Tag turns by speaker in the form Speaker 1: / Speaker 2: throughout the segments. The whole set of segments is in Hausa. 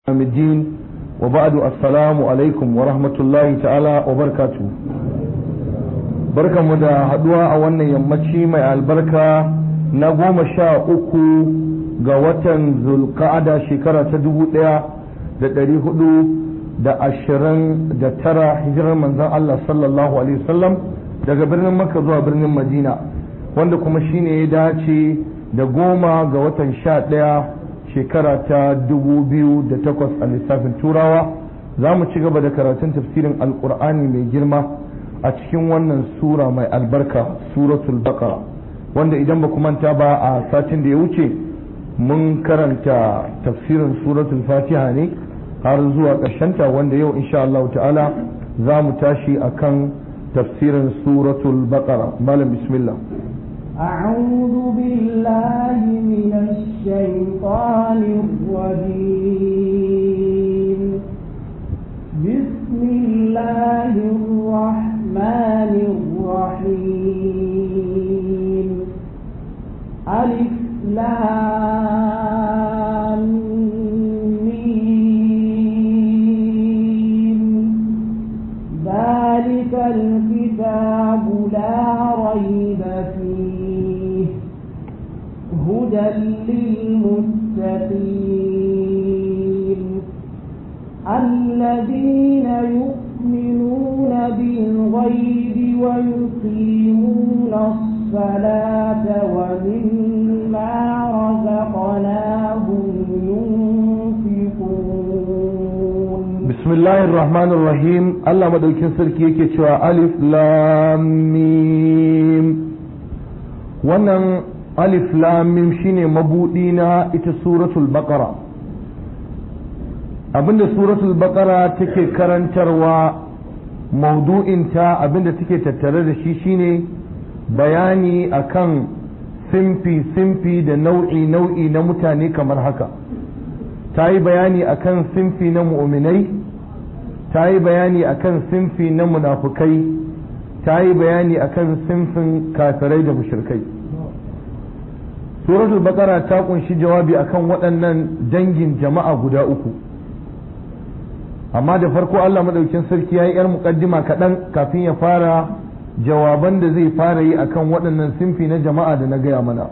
Speaker 1: يوم الدين وبعد السلام عليكم ورحمة الله تعالى وبركاته بركة مدى هدوى أولا يمشي مع البركة نقوم شاء أكو قوة ذو القعدة شكرة تدبو لها da ɗari hudu da ashirin da tara hijirar manzon Allah sallallahu alaihi wasallam daga birnin Makka zuwa birnin Madina wanda kuma shine ya dace da goma ga watan sha ɗaya shekara ta dubu biyu da takwas a lissafin turawa za mu ci gaba da karatun tafsirin alkur'ani mai girma a cikin wannan sura mai albarka suratul baqara wanda idan ba manta ba a satin da ya wuce mun karanta tafsirin suratul fatiha ne har zuwa ƙarshenta wanda yau insha Allah ta'ala za mu tashi akan tafsirin suratul baqara malam bismillah
Speaker 2: أعوذ بالله من الشيطان الرجيم بسم الله الرحمن الرحيم ألف لام ميم ذلك الكتاب لا ريب فيه هدى للمتقين الذين يؤمنون بالغيب ويقيمون الصلاة ومما رزقناهم ينفقون
Speaker 1: بسم الله الرحمن الرحيم الله مدوكين سركي yake cewa alif lam mim wannan alif lam mim shine mabudi na ita suratul baqara abinda suratul baqara take karantarwa maudu'inta abinda take tattare da shi shine bayani akan simfi simfi da nau'i nau'i na mutane kamar haka ta yi bayani akan simfi na mu'minai ta yi bayani akan simfi na munafukai ta yi bayani akan simfin kafirai da mushrikai suratul baqara ta kunshi jawabi akan waɗannan dangin jama'a guda uku amma da farko Allah madaukin sarki ya yi yar muƙaddima kaɗan kafin ya fara jawaban da zai fara yi akan waɗannan simfi na jama'a da na gaya mana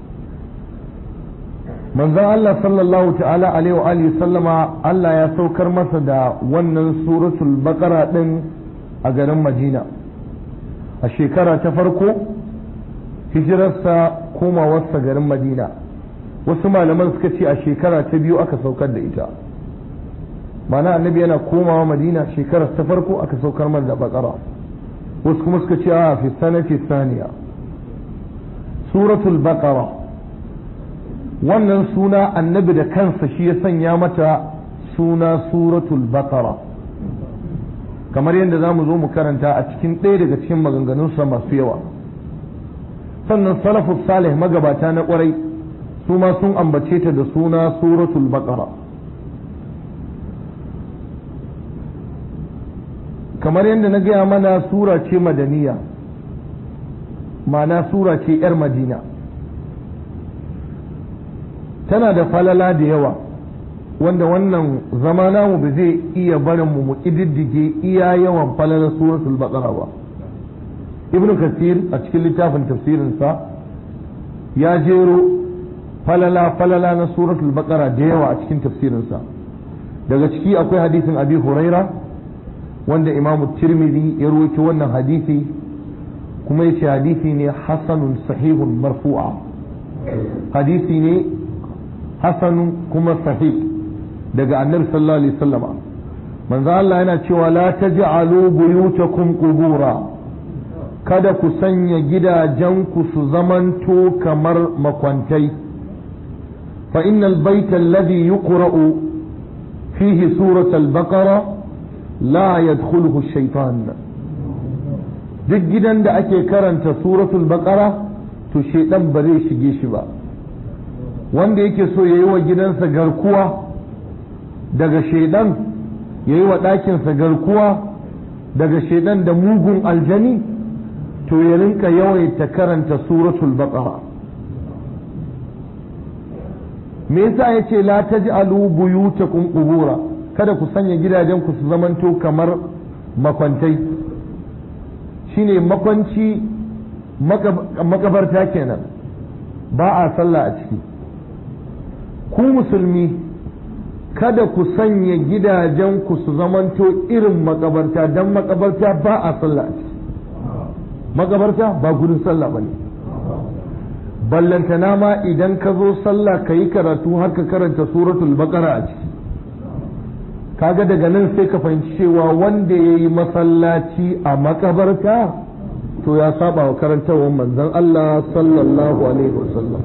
Speaker 1: manzon Allah sallallahu ta'ala alaihi wa alihi sallama Allah ya saukar masa da wannan suratul baqara din a garin Madina a shekara ta farko hijirarsa komawarsa garin Madina wasu malaman suka ce a shekara ta biyu aka saukar da ita mana annabi yana komawa Madina shekarar ta farko aka saukar masa da baqara wasu kuma suka ce a fi sanati saniya suratul baqara wannan suna annabi da kansa shi ya sanya mata suna suratul baqara kamar yadda za mu zo mu karanta a cikin ɗaya daga cikin maganganunsa masu yawa sannan salafus salih magabata na ƙwarai su ma sun ambace ta da suna suratul baqara kamar yadda na gaya mana sura ce madaniya ma'ana sura ce 'yar madina tana da falala da yawa wanda wannan zama namu ba zai iya barin mu mu ƙididdige iya yawan falalar suratul baqara ba ibnu kasir a cikin littafin tafsirinsa ya jero falala falala na suratul baqara da yawa a cikin tafsirinsa daga ciki akwai hadisin abi huraira wanda imamu tirmidhi ya rawaito wannan hadisi kuma yace hadisi ne hasanun sahihun marfu'a hadisi ne hasanun kuma sahih daga annabi sallallahu alaihi wasallama manzo Allah yana cewa la taj'alu buyutakum qubura kada ku sanya gidajenku su zamanto kamar makwantai fa innal baita alladhi yuqra'u fihi suratul baqara la yadkhuluhu shaytan duk gidan da ake karanta suratul baqara to shaidan ba zai shige shi ba wanda yake so ya yi wa gidansa garkuwa daga shaidan ya yi wa ɗakinsa garkuwa daga shaidan da mugun aljani to ya rinka yawaita karanta suratul baqara me yasa yace la taj'alu buyutakum qubura kada ku sanya gidajen ku su zamanto kamar makwantai shine makwanci makabarta kenan ba a sallah a ciki ku musulmi kada ku sanya gidajen ku su zamanto irin makabarta don makabarta ba a sallah a ciki makabarta ba gudun sallah ba ne ballantana ma idan ka zo sallah ka yi karatu har ka karanta suratul baqara a ciki kaga daga nan sai ka fahimci cewa wanda ya yi masallaci a makabarta to ya saba wa karantarwar manzon Allah sallallahu alaihi wasallam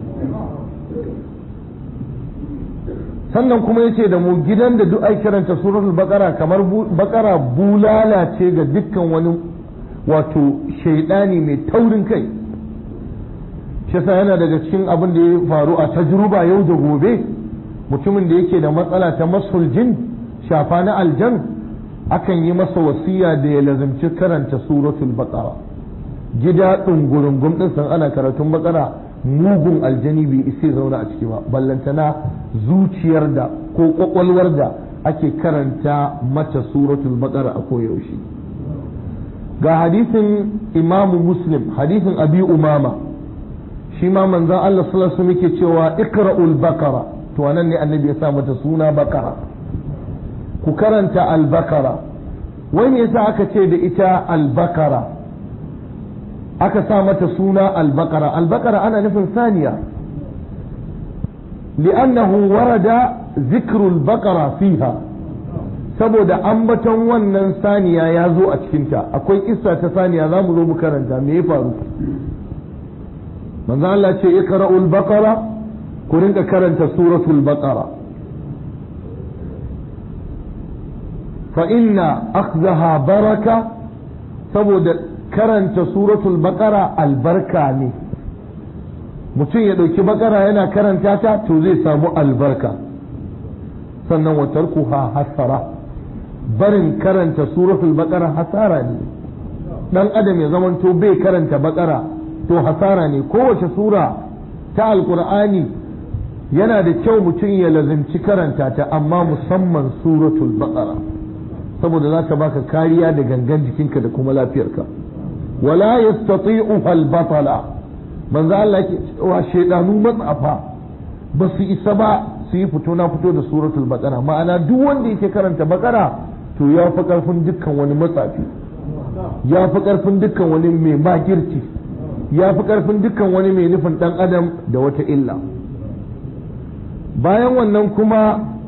Speaker 1: sannan kuma yace da mu gidan da duk ai karanta suratul baqara kamar baqara bulala ce ga dukkan wani wato shaidani mai taurin kai shi yasa yana daga cikin abin da ya faru a tajruba yau da gobe mutumin da yake da matsala ta masul jin shafa na aljan akan yi masa wasiya da ya lazimci karanta suratul baqara gida ɗungurungum ɗin san ana karatun bakara mugun aljani bai isa zauna a ciki ba ballantana zuciyar da ko kwakwalwar da ake karanta mata suratul baqara a koyaushe ga hadisin imamu muslim hadisin abi umama shi ma manzon Allah sallallahu alaihi wasallam yake cewa iqra'ul baqara to anan ne annabi ya sa mata suna baqara ku karanta al-baqara wai yasa aka ce da ita al-baqara aka sa mata suna albakara albakara ana nufin saniya li'annahu warada zikrul bakara fiha saboda ambaton wannan saniya ya zo a cikinta akwai kissa ta saniya za mu zo mu karanta me ya faru manzo Allah ce iqra'ul baqara ku rinka karanta suratul baqara fa inna akhdaha baraka saboda karanta suratul baqara albarka ne mutum ya ɗauki bakara yana karanta ta to zai samu albarka sannan wa tarkuha hasara barin karanta suratul baqara hasara ne dan adam ya zamanto bai karanta bakara to hasara ne kowace sura ta alqur'ani yana da kyau mutum ya lazimci karanta ta amma musamman suratul baqara saboda za ta baka kariya da gangan jikinka da kuma lafiyarka wala yastati'uha al-batala manzo Allah yake cewa shedanu matsafa ba su isa ba su yi fito na fito da suratul baqara ma'ana duk wanda yake karanta baqara to ya fi karfin dukkan wani matsafi ya fi karfin dukkan wani mai makirci ya fi karfin dukkan wani mai nufin dan adam da wata illa bayan wannan kuma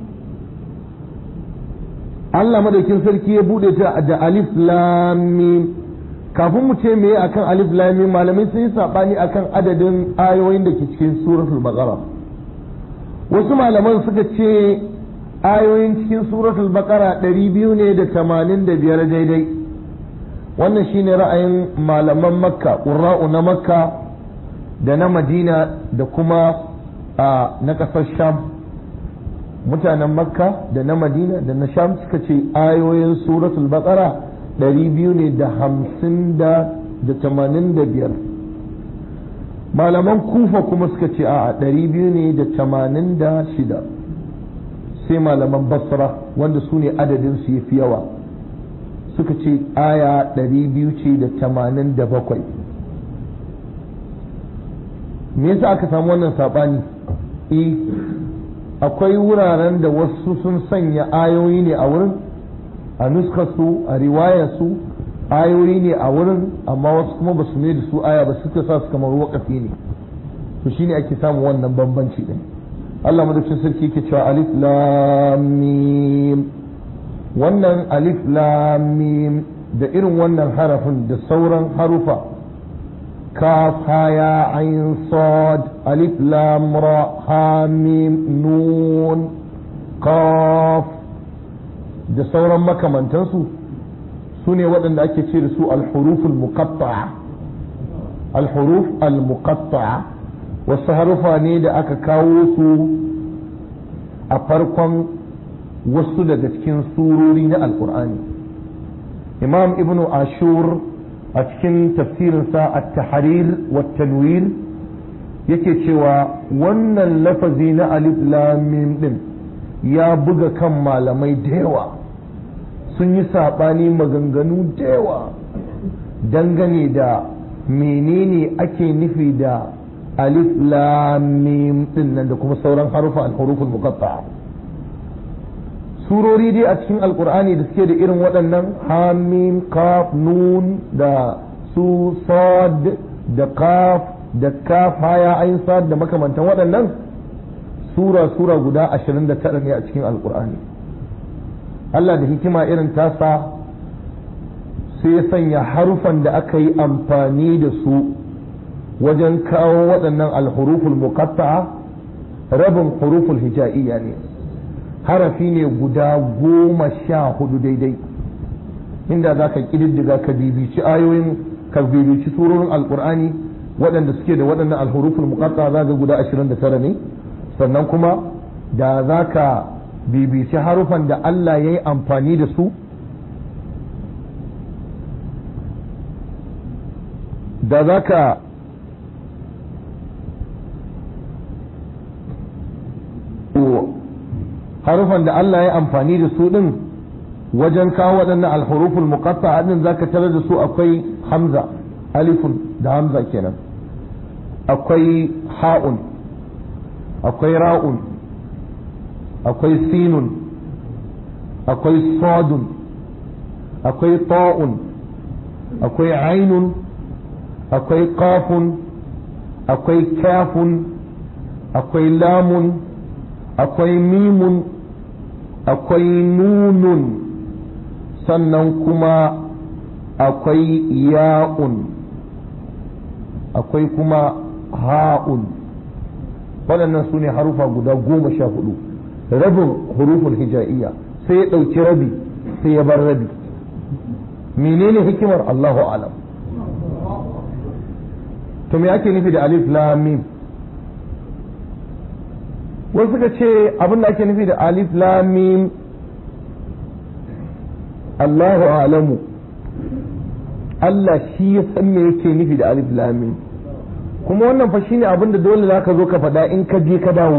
Speaker 1: Allah madaukin sarki ya bude ta da alif lam mim kafin mu ce me akan alif lam mim malamai sun yi sabani akan adadin ayoyin da ke cikin suratul baqara wasu malaman suka ce ayoyin cikin suratul baqara 200 ne da 85 daidai wannan shine ra'ayin malaman makka qurra'u na makka da na madina da kuma na ƙasar sham mutanen makka da na madina da na sham suka ce ayoyin suratul baqara ɗari biyu ne da hamsin da tamanin da biyar malaman kufa kuma suka ce a ɗari biyu ne da tamanin da shida sai malaman basra wanda su ne adadin su fi yawa suka ce aya ɗari biyu ce da tamanin da bakwai me yasa aka samu wannan saɓani e akwai wuraren da wasu sun sanya ayoyi ne a wurin a nuskarsu a riwayarsu ayoyi ne a wurin amma wasu kuma ba su ne da su aya ba suka sa su kamar wakafi ne to shine ake samun wannan bambanci din Allah madaukakin sarki yake cewa alif lam mim wannan alif lam mim da irin wannan harafin da sauran harufa كاف هايا عين صاد ألف لام را حاميم نون قاف da sauran makamantansu su ne waɗanda ake ce da su alhuruf al-muqatta'a alhuruf al-muqatta'a wasu harufa ne da aka kawo su a farkon wasu daga cikin surori na alkur'ani imam ibnu ashur a cikin tafsirinsa a tahrir wa tanwir yake cewa wannan lafazi na alif lamim din ya buga kan malamai da yawa sun yi saɓani maganganu da yawa dangane da menene ake nufi da alif lamim din nan da kuma sauran harufa al-huruful muqatta'a surori dai a cikin alkur'ani da suke da irin waɗannan hamim kaf nun da su sad da kaf da kaf haya ayin sad da makamantan waɗannan sura sura guda 29 ne a cikin alkur'ani Allah da hikima irin tasa sai ya sanya harufan da aka yi amfani da su wajen kawo waɗannan alhuruful muqatta'a rabin huruful hija'iyya ne harafi ne guda goma sha hudu daidai inda za ka ƙididdiga ka bibici ayoyin ka bibici surorin alkur'ani waɗanda suke da waɗannan alhuruful muqatta za ga guda 29 ne sannan kuma da za ka bibici harufan da Allah ya yi amfani da su da za ka harufan da Allah ya amfani da su din wajen kawo waɗannan alhuruful muqatta din zaka tarar da su akwai hamza alifun da hamza kenan akwai ha'un akwai ra'un akwai sinun akwai sadun akwai ta'un akwai ainun akwai qafun akwai kafun akwai lamun akwai mimun akwai nunun sannan kuma akwai ya'un akwai kuma ha'un waɗannan su ne harufa guda goma sha hudu rabin huruful hija'iyya sai ya ɗauki rabi sai ya bar rabi menene hikimar Allahu alam to me ake nufi da alif lam mim wasu suka ce abin da ake nufi da alif lam mim Allahu alamu Allah shi ya san me yake nufi da alif lam mim kuma wannan fa shine abin da dole zaka zo ka faɗa in ka je ka dawo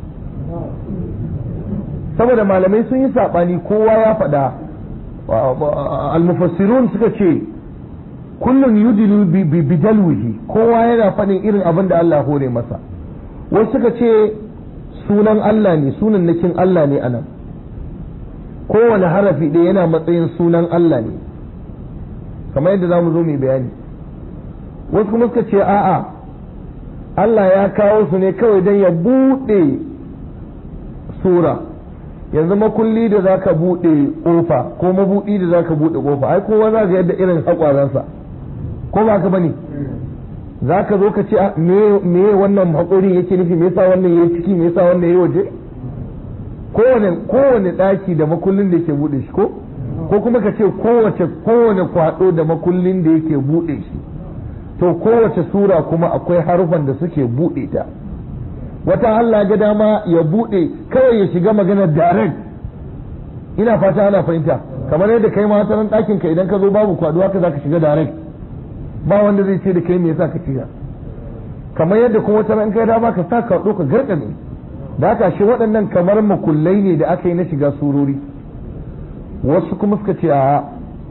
Speaker 1: saboda malamai sun yi saɓani kowa ya faɗa almufassirun suka ce kullum yudilu bi bidalwihi kowa yana faɗin irin abin da Allah hore masa wasu suka ce sunan Allah ne sunan nakin Allah ne anan kowane harafi ɗaya yana matsayin sunan Allah ne kamar yadda za mu zo mai bayani wasu kuma suka ce a'a Allah ya kawo su ne kawai don ya buɗe sura yanzu makulli da za ka buɗe ƙofa ko mabuɗi da za ka buɗe ƙofa ai kowa za ga yadda irin haƙwaransa ko ba ka bane za ka zo ka ce me wannan haƙorin yake nufi me yasa wannan yayi ciki me yasa wannan yayi waje kowane kowane ɗaki da makullin da yake buɗe shi ko ko kuma ka ce kowace kowane kwaɗo da makullin da yake buɗe shi to kowace sura kuma akwai harufan da suke buɗe ta wata Allah ga dama ya buɗe kawai ya shiga maganar direct ina fata ana fahimta kamar yadda kai ma wata ɗakin ka idan ka zo babu kwado haka zaka shiga direct ba wanda zai ce da kai me yasa ka shiga kamar yadda kuma wata ran kai dama ka sa ka ka garkame da haka shi waɗannan kamar makullai ne da aka yi na shiga surori wasu kuma suka ce a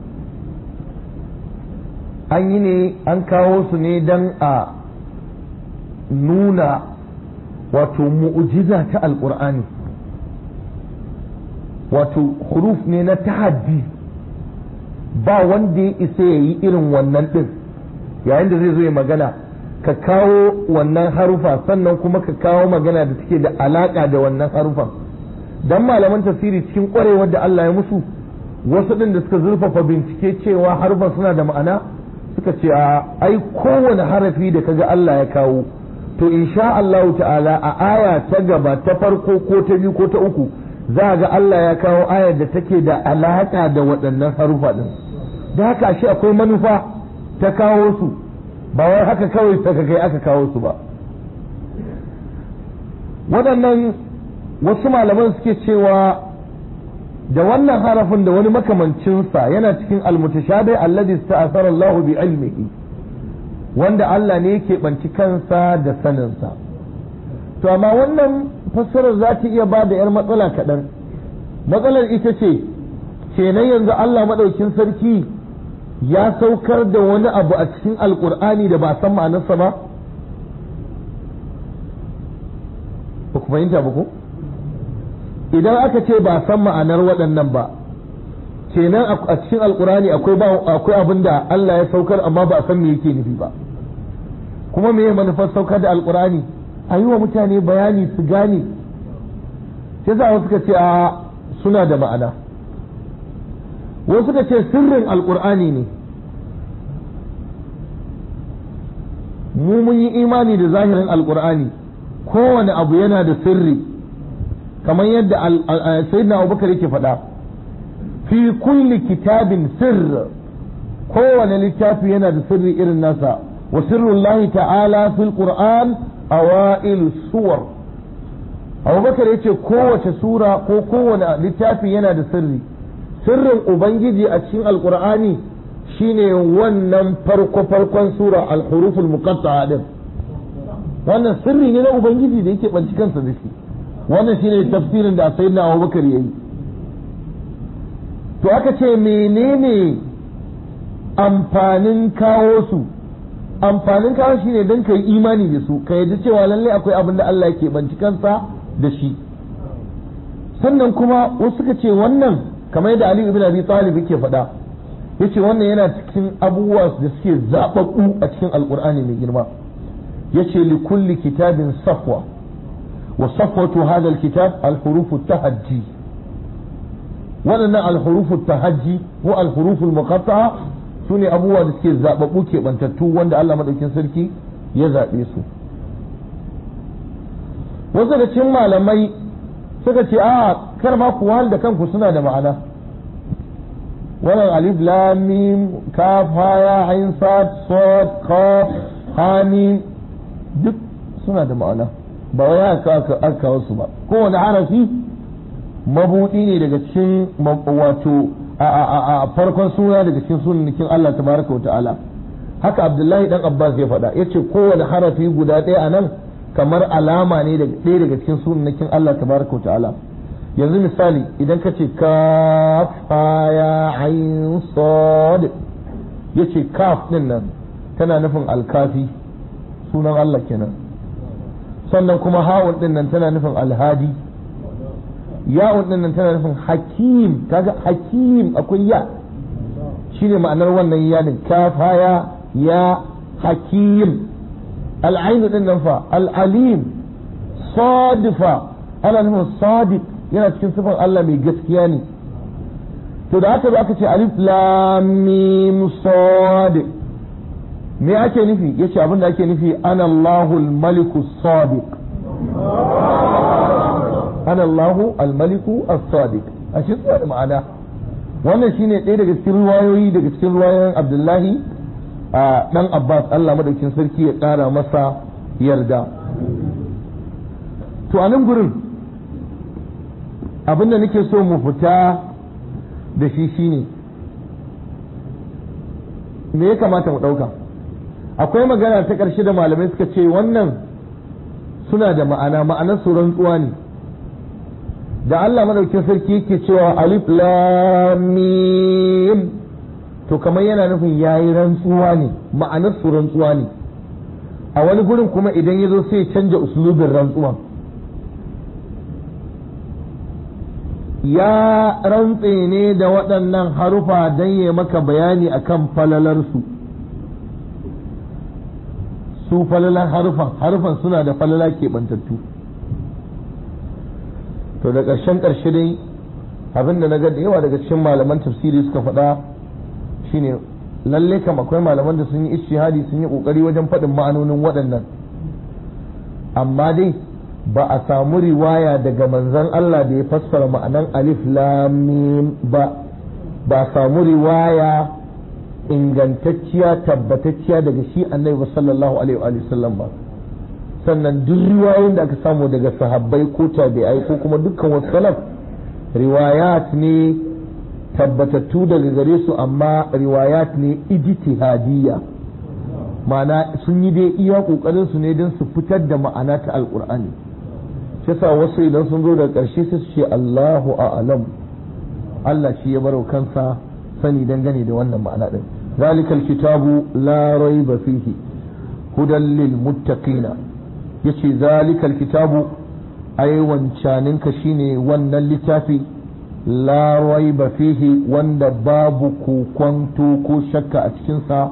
Speaker 1: an yi ne an kawo su ne don a nuna wato mu'ujiza ta alƙur'ani wato huruf ne na tahaddi ba wanda ya isa ya yi irin wannan ɗin yayin da zai zo ya magana ka kawo wannan harufa sannan kuma ka kawo magana da take da alaƙa da wannan harufan don malaman tafsiri cikin ƙwarewar da Allah ya musu wasu ɗin da suka zurfafa bincike cewa harufan suna da ma'ana suka ce a ai kowane harafi da kaga Allah ya kawo to insha Allah ta'ala a aya ta gaba ta farko ko ta biyu ko ta uku za ga Allah ya kawo ayar da take da alaƙa da waɗannan harufa ɗin da haka shi akwai manufa ta kawo su ba wai haka kawai ta kai aka kawo su ba waɗannan wasu malaman suke cewa da wannan harafin da wani makamancinsa yana cikin almutashabi alladhi sta'athara Allah bi ilmihi wanda Allah ne yake banci kansa da saninsa to amma wannan fassarar za ta iya ba da 'yar matsala kaɗan matsalar ita ce kenan yanzu Allah maɗaukin sarki ya saukar da wani abu a cikin alkur'ani da ba san ma'anarsa ba ba ku fahimta ba ko idan aka ce ba san ma'anar waɗannan ba kenan a cikin alkur'ani akwai akwai abin da Allah ya saukar amma ba a san me yake nufi ba kuma me manufar saukar da alkur'ani a yi wa mutane bayani su gane sai za wasu suka ce a suna da ma'ana wasu suka ce sirrin alkur'ani ne mu mun yi imani da zahirin alkur'ani kowane abu yana da sirri kamar yadda sayyidina abubakar yake faɗa fi kulli kitabin sirr kowane littafi yana da sirri irin nasa wa sirrullahi ta'ala fil qur'an awailu suwar abubakar yace kowace sura ko kowane littafi yana da sirri sirrin ubangiji a cikin alqur'ani shine wannan farko farkon sura al-huruful muqatta'a din wannan sirri ne na ubangiji da yake banci kansa da shi wannan shine tafsirin da sayyidina abubakar yayi to aka ce menene amfanin kawo su amfanin kawo shi ne don ka yi imani da su ka yadda cewa lalle akwai abin da Allah yake banci kansa da shi sannan kuma wasu suka ce wannan kamar yadda Ali ibn Abi Talib yake faɗa yace wannan yana cikin abubuwa da suke zababbu a cikin alkur'ani mai girma yace li kulli kitabin safwa wa safwatu hadha alkitab alhurufu tahajji waɗannan alhurufu tahajji ko alhurufu muqatta'a su ne abubuwa da suke zaɓaɓɓu keɓantattu wanda Allah maɗaukin sarki ya zaɓe su wasu da cikin malamai suka ce a kar ma ku da kanku suna da ma'ana wannan alif lam mim kaf haya ain sad sad qaf hamim duk suna da ma'ana ba wai aka aka kawo su ba kowane harafi mabudi ne daga cikin wato a farkon suna daga cikin sunanikin Allah tabaraka wa ta'ala haka Abdullahi dan Abbas ya faɗa yace kowane harafi guda ɗaya a nan kamar alama ne daga ɗaya daga cikin sunanikin Allah tabaraka wa ta'ala yanzu misali idan ka ce kaf ya ayin sad yace kaf din nan tana nufin alkafi sunan Allah kenan sannan kuma ha'un din nan tana nufin alhadi ya'un din nan tana nufin hakim kaga hakim akwai ya shine ma'anar wannan ya din kafaya ya hakim al'ainu din nan fa al'alim sadifa ana nufin sadiq yana cikin sifar Allah mai gaskiya ne to da aka zo aka ce alif lam mim sadiq me ake nufi yace abin da ake nufi ana Allahul maliku sadiq ana Allahu al-maliku as-sadiq a shi suna da ma'ana wannan shine ɗaya daga cikin ruwayoyi daga cikin ruwayoyin Abdullahi a dan Abbas Allah madaukin sarki ya ƙara masa yarda to a nan gurin abin da nake so mu fita da shi shine me ya kamata mu ɗauka akwai magana ta ƙarshe da malamai suka ce wannan suna da ma'ana ma'anar su rantsuwa ne da Allah madaukin sarki yake cewa alif lam mim to kamar yana nufin yayi rantsuwa ne ma'anar su rantsuwa ne a wani gurin kuma idan ya zo sai ya canja uslubin rantsuwa ya rantse ne da waɗannan harufa don ya maka bayani akan falalarsu su falalan harufan harufan suna da falala keɓantattu to da ƙarshen ƙarshe dai abin da na ga da yawa daga cikin malaman tafsiri suka faɗa shine lalle kam akwai malaman da sun yi ishihadi sun yi ƙoƙari wajen faɗin ma'anonin waɗannan amma dai ba a samu riwaya daga manzon Allah da ya fassara ma'anan alif lam mim ba ba a samu riwaya ingantacciya tabbatacciya daga shi annabi sallallahu alaihi wa sallam ba sannan duk riwayoyin da aka samu daga sahabbai ko tabi'ai ko kuma dukkan wasu salaf riwayat ne tabbatattu daga gare su amma riwayat ne ijtihadiyya ma'ana sun yi dai iya kokarin su ne don su fitar da ma'ana ta alkur'ani shi yasa wasu idan sun zo da ƙarshe sai su ce Allahu a'lam Allah shi ya baro kansa sani dangane da wannan ma'ana din zalikal kitabu la raiba fihi hudan lil muttaqina yace zalikal kitabu ai wancaninka shine wannan littafi la raiba fihi wanda babu kokwanto ko shakka a cikinsa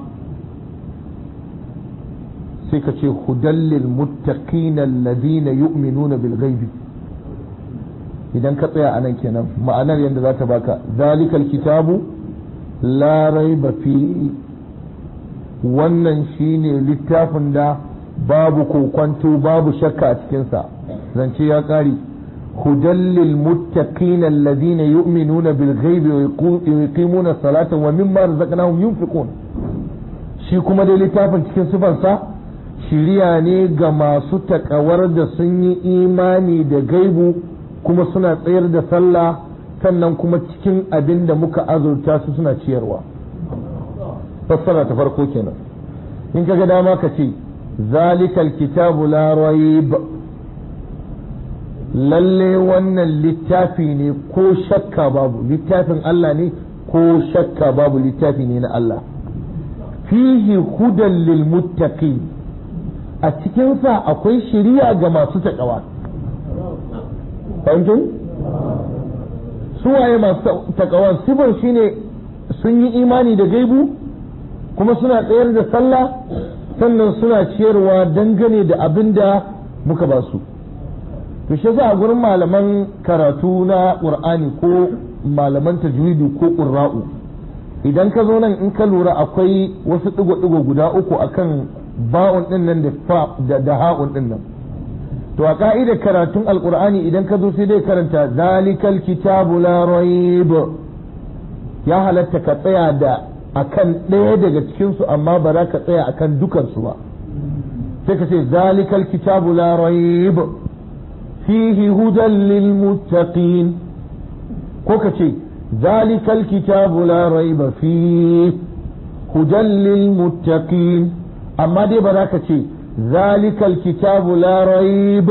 Speaker 1: sai ka ce hudallil muttaqina alladhina yu'minuna bil ghaibi idan ka tsaya anan kenan ma'anar yadda za ta baka zalikal kitabu la raiba fihi wannan shine littafin da babu kokwanto babu shakka a cikinsa zance ya ƙari hudallil muttaqina alladhina yu'minuna bil ghaibi wa yuqimuna salata wa mimma razaqnahum yunfiqun shi kuma dai littafin cikin sifansa shiriya ne ga masu takawar da sun yi imani da gaibu kuma suna tsayar da sallah sannan kuma cikin abin da muka azurta su suna ciyarwa fassara ta farko kenan in kaga dama ka ce zalikal kitabu la raib lalle wannan littafi ne ko shakka babu littafin Allah ne ko shakka babu littafi ne na Allah fihi hudan lil muttaqin a cikinsa akwai shiriya ga masu taƙawa fahimtun suwaye masu taƙawan sifar shine sun yi imani da gaibu kuma suna tsayar da sallah sannan suna ciyarwa dangane da abin da muka ba su to shi a gurin malaman karatu na ƙur'ani ko malaman tajwidi ko ƙurra'u idan ka zo nan in ka lura akwai wasu ɗigo-ɗigo guda uku akan ba'un ɗin nan da da ha'un ɗin nan to a ka'idar karatun alƙur'ani idan ka zo sai dai karanta zalikal kitabu la raib ya halatta ka tsaya da akan ɗaya daga cikinsu amma ba za ka tsaya akan dukansu ba sai ka ce zalikal kitabu la raib fihi hudan lil muttaqin ko ka ce zalikal kitabu la raiba fihi hudan lil muttaqin amma dai ba za ka ce zalikal kitabu la raib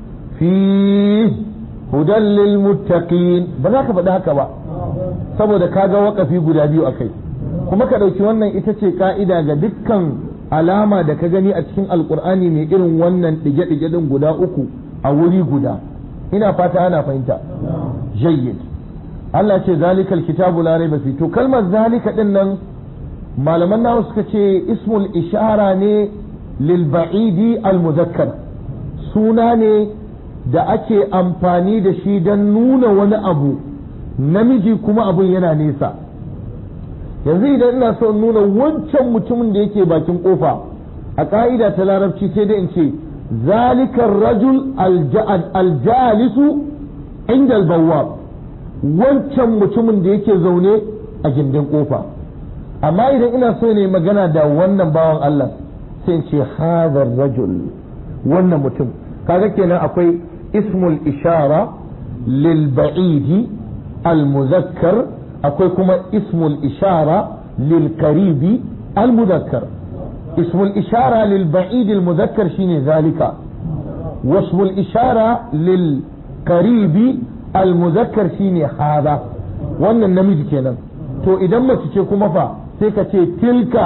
Speaker 1: fihi hudan lil muttaqin ba za ka faɗi haka ba saboda kaga waƙafi guda biyu akai kuma ka ɗauki wannan ita ce ka'ida ga dukkan alama da ka gani a cikin alkur'ani mai irin wannan ɗige-ɗige ɗin guda uku a wuri guda ina fata ana fahimta jayyid Allah ce zalikal kitabu la raiba fi to kalmar zalika din nan malaman nawa suka ce ismul ishara ne lil ba'idi al muzakkar suna ne da ake amfani da shi don nuna wani abu namiji kuma abun yana nesa yanzu idan ina so nuna wancan mutumin da yake bakin kofa a ka'ida ta larabci sai dai in ce zalikar rajul aljalisu inda albawwab wancan mutumin da yake zaune a gindin kofa amma idan ina so ne magana da wannan bawan Allah sai in ce hadar rajul wannan mutum kaga kenan akwai ismul ishara lil ba'idi al muzakkar akwai kuma ismul ishara lil karibi al muzakkar ismul ishara lil ba'id al muzakkar shine zalika wasmul ishara lil karibi al muzakkar shine hada wannan namiji kenan to idan mace ce kuma fa sai ka ce tilka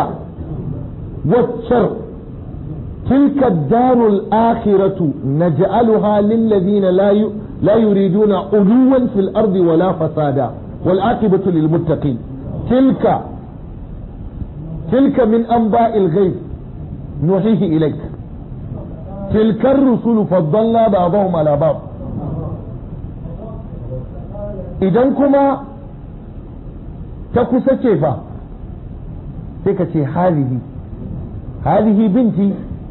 Speaker 1: waccar tilka darul akhiratu naj'aluha lil ladina la لا يريدون علوا في الأرض ولا فسادا والعاقبة للمتقين تلك تلك من أنباء الغيب نوحيه إليك تلك الرسل فضلنا بعضهم على بعض idan kuma ta kusa ce fa sai ka ce halihi halihi binti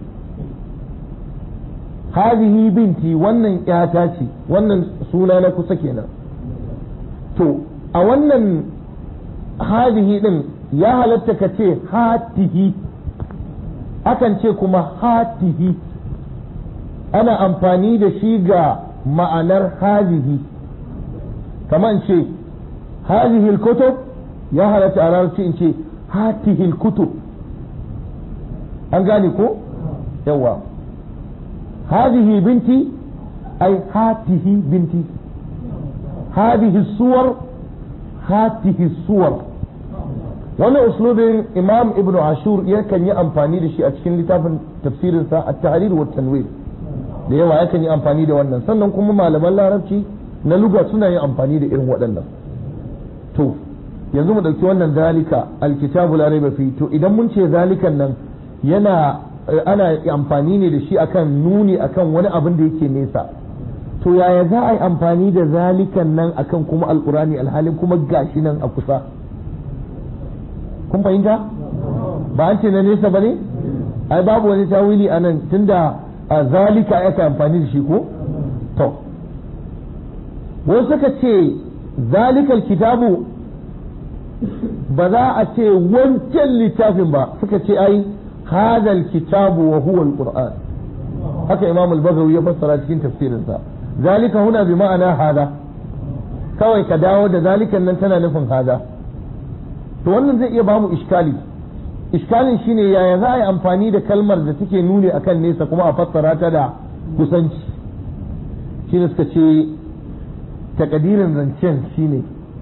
Speaker 1: halihi binti wannan ƴata ce wannan suna na kusa kenan to a wannan halihi din ya halatta ka ce hatihi akan ce kuma hatihi ana amfani da shi ga ma'anar halihi kamar ce halihi kutub ya halatta a larabci in ce hatihi kutub an gane ko yawa hadihi binti ai hatihi binti hadihi suwar hatihi suwar wannan uslubin imam ibnu ashur yakan yi amfani da shi a cikin littafin tafsirinsa at-tahrir wa tanwir da yawa yakan yi amfani da wannan sannan kuma malaman larabci na luga suna yin amfani da irin waɗannan to yanzu mu ɗauki wannan zalika alkitabu la raiba fi to idan mun ce zalikan nan yana ana amfani ne da shi akan nuni akan wani abin da yake nesa to yaya za a yi amfani da zalikan nan akan kuma alkurani alhalin kuma gashi nan a kusa kun fahimta ba an ce na nesa ba ne ai babu wani tawili a nan tunda a zalika aka amfani da shi ko to wasu suka ce zalikal kitabu ba za a ce wancan littafin ba suka ce ai hadal kitabu wa huwa alquran haka imam al-bagawi ya fassara cikin tafsirinsa zalika huna bi ma'ana hada kawai ka dawo da zalikan nan tana nufin hada to wannan zai iya bamu iskali iskalin shine yaya za a yi amfani da kalmar da take nuni akan nesa kuma a fassara ta da kusanci shine suka ce takadirin zancen shine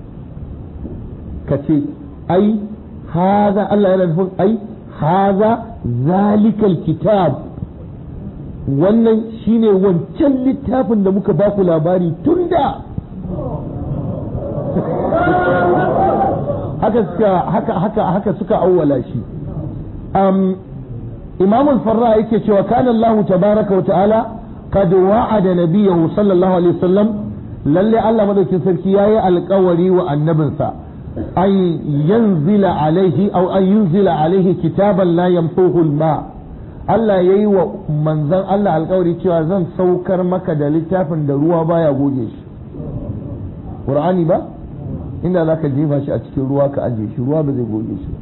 Speaker 1: ka ce ai haza Allah yana nufin ai haza zalikal kitab wannan shine wancan littafin da muka baku labari tun da haka suka haka haka haka suka awwala shi um, imam al-farra yake cewa kana Allah tabaraka wa ta'ala qad wa'ada nabiyahu sallallahu alaihi wasallam lalle Allah madaukin sarki yayi alƙawari wa annabinsa an yanzila alaihi aw an yunzila alaihi kitaban la yamsuhu al-ma Allah yayi wa manzon Allah alƙawari cewa zan saukar maka da littafin da ruwa baya goge shi Qur'ani ba inda za ka jefa shi a cikin ruwa ka ajiye shi ruwa ba zai goge shi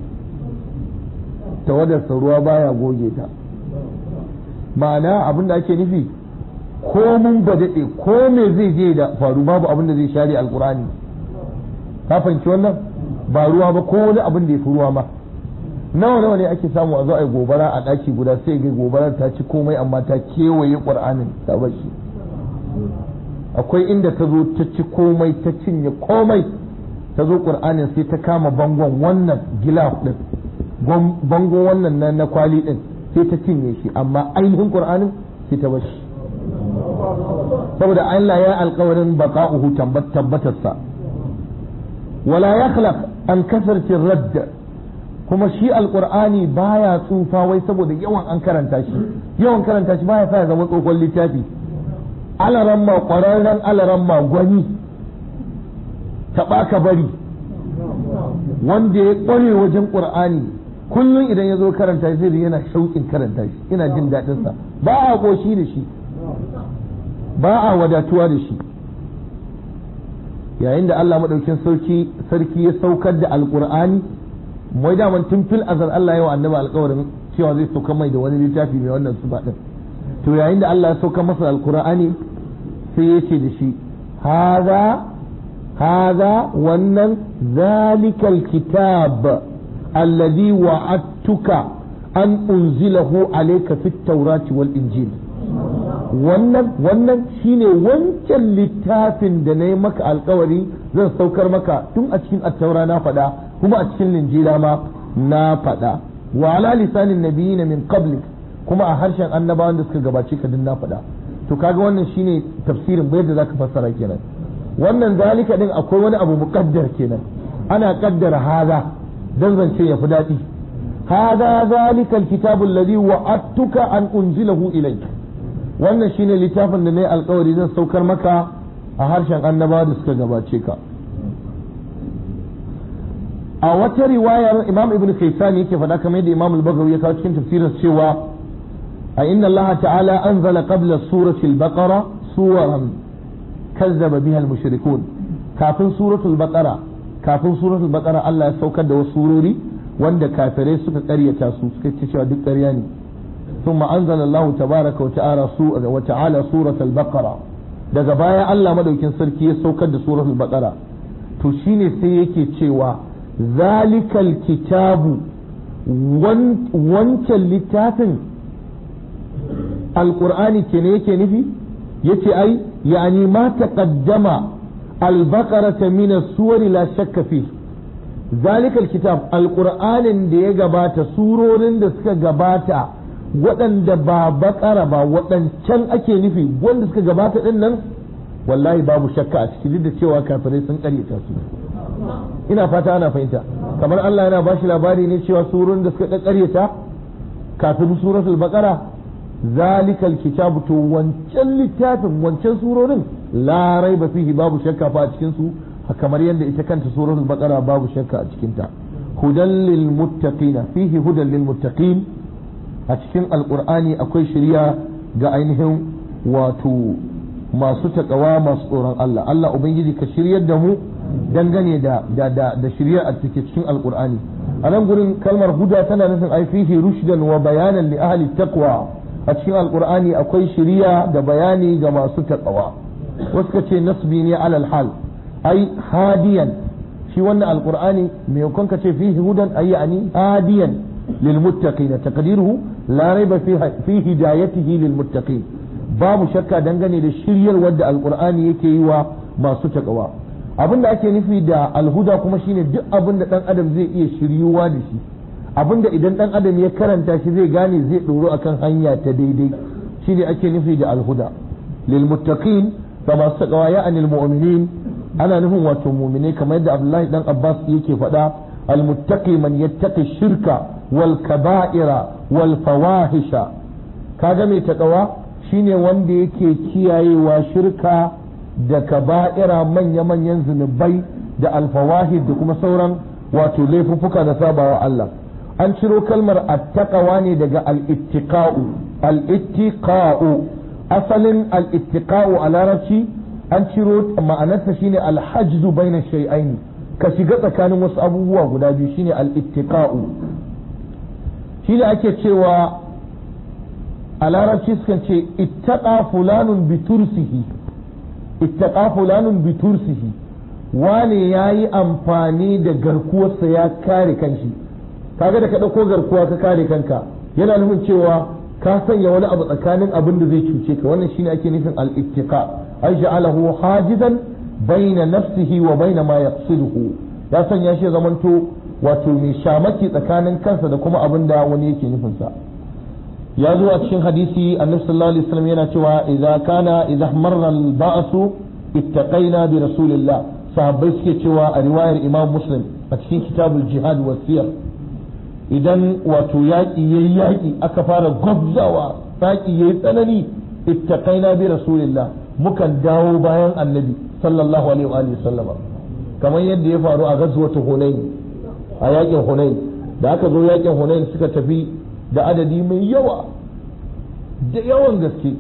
Speaker 1: tawadarsa ruwa baya goge ta ma'ana abin da ake nufi ko mun ba daɗe ko me zai je da faru babu abin da zai share alkurani ka fahimci wannan ba ruwa ba ko wani abin da ya fi ruwa ma nawa nawa ne ake samu a zo a yi gobara a ɗaki guda sai ga gobarar ta ci komai amma ta kewaye ƙur'anin ta bar shi akwai inda ta zo ta ci komai ta cinye komai ta zo ƙur'anin sai ta kama bangon wannan gilaf ɗin bangon wannan na, na kwali ɗin sai ta cinye shi amma ainihin ƙur'anin sai ta bashi saboda Allah ya alƙawarin baqa'uhu tabbatarsa wala yakhlaq an kasarci radd kuma shi alƙur'ani baya tsufa wai saboda yawan an karanta shi yawan karanta shi baya sa ya zama tsohon littafi alaramma ƙwararren alaramma gwani taɓa ka bari wanda ya ƙware wajen ƙur'ani kullum idan ya zo karanta shi zai yana shauƙin karanta shi yana jin daɗinsa ba a ƙoshi da shi ba a wadatuwa da shi yayin da Allah maɗaukin sarki sarki ya saukar da alƙur'ani mai daman tun fil azal Allah ya wa annabi alƙawarin cewa zai sauka mai da wani littafi mai wannan su ɗin to yayin da Allah ya sauka masa alƙur'ani sai ya ce da shi haza haza wannan zalikal kitab alladhi wa'adtuka an unzilahu alayka fit tawrati wal injil wannan wannan shine wancan littafin da na yi maka alkawari zan saukar maka tun a cikin attaura na faɗa kuma a cikin linjila ma na faɗa wa ala lisanin nabiyina min qablik kuma a harshen annabawan da suka gabace ka din na faɗa to kaga wannan shine tafsirin bai da zaka fassara kenan wannan zalika din akwai wani abu muqaddar kenan ana kaddara haza dan zance ya fi daɗi hada zalika alkitabu alladhi wa'adtuka an unzilahu ilayk wannan shine littafin da nayi alkawari zan saukar maka a harshen annabawa da suka gabace ka a wata riwayar imam ibn kaisani yake faɗa kamar yadda imam al-bagawi ya kawo cikin tafsirin cewa a inna Allah ta'ala anzala qabla surati al-baqara suwaran kazzaba biha al-mushrikun kafin suratul baqara kafin suratul baqara Allah ya saukar da wasu surori wanda kafirai suka ƙaryata su suka ce cewa duk ƙarya ne ثم أنزل الله تبارك وتعالى وتعالى سورة البقرة daga baya Allah madaukin sarki ya saukar da suratul baqara to shine sai yake cewa zalikal kitabu wancan littafin alqur'ani ke ne yake nufi yace ai yani ma taqaddama al-baqarata min as-suwari la shakka fi ذلك الكتاب القرآن da ya gabata surorin da suka gabata waɗanda ba bakara ba waɗancan ake nufi wanda suka gabata ɗin nan wallahi babu shakka a ciki duk da cewa kafirai sun ƙaryata su ina fata ana fahimta kamar Allah yana bashi labari ne cewa surorin da suka ƙaryata kafin suratul baqara zalikal kitabu to wancan littafin wancan surorin la raiba fihi babu shakka fa a cikin su kamar yadda ita kanta suratul baqara babu shakka a cikin ta hudan lil muttaqina fihi hudan lil muttaqin a cikin alqur'ani akwai shari'a ga ainihin wato masu takawa masu tsoron Allah Allah ubangiji ka shiryar da mu dangane da da da, da shari'a a cikin alqur'ani a nan gurin kalmar huda tana nufin ai fihi rushdan wa bayanan li ahli taqwa a cikin alqur'ani akwai shari'a da bayani ga masu takawa wasu ka ce nasbi ne alal hal ai hadiyan shi wannan alqur'ani mai hukun ka ce fihi hudan ay yani hadiyan lil muttaqin taqdiruhu la raiba fi hidayatihi lil muttaqin babu shakka dangane da shiryar wadda alqur'ani yake yi wa masu takawa abinda ake nufi da alhuda kuma shine duk abin da dan adam zai iya shiryuwa da shi abinda idan dan adam ya karanta shi zai gane zai doro akan hanya ta daidai shine ake nufi da alhuda lil muttaqin ga masu takawa ya anil mu'minin ana nufin wato mumine kamar yadda Abdullahi dan Abbas yake faɗa almuttaqi man yattaqi shirka wal kaba'ira wal fawahisha kaga mai takawa shine wanda yake kiyayewa shirka da kaba'ira manya-manyan zunubai da alfawahid da kuma sauran wato laifuffuka da sabawa Allah an ciro kalmar attaqawa ne daga al-ittiqa'u al-ittiqa'u asalin al-ittiqa'u a larabci an ciro ma'anarsa shine alhajju baina shay'ain ka shiga tsakanin wasu abubuwa guda biyu shine al-ittiqa'u shine ake cewa a larabci sukan ce ittaqa fulanun bi tursihi ittaqa fulanun bi tursihi wane yayi amfani da garkuwarsa ya kare kanshi kaga da ka dauko garkuwa ka kare kanka yana nufin cewa ka sanya wani abu tsakanin abin da zai cuce ka wannan shine ake nufin al-ittiqa ay ja'alahu hajizan baina nafsihi wa baina ma yaqsiduhu ya sanya shi zamanto wato mai shamaki tsakanin kansa da kuma abin da wani yake nufin sa ya zo a cikin hadisi annabi sallallahu alaihi wasallam yana cewa idza kana idza marra al-ba'su ittaqaina bi rasulillah sahabbai suke cewa a riwayar imam muslim a cikin kitabul jihad wa siyar idan wato yaƙi yayi yaƙi aka fara gwabzawa yaƙi yayi tsanani ittaqaina bi rasulillah mukan dawo bayan annabi sallallahu alaihi wa alihi sallama kamar yadda ya faru a ghazwat hunain a yaƙin hunain da aka zo yaƙin hunain suka tafi da adadi mai yawa da yawan gaske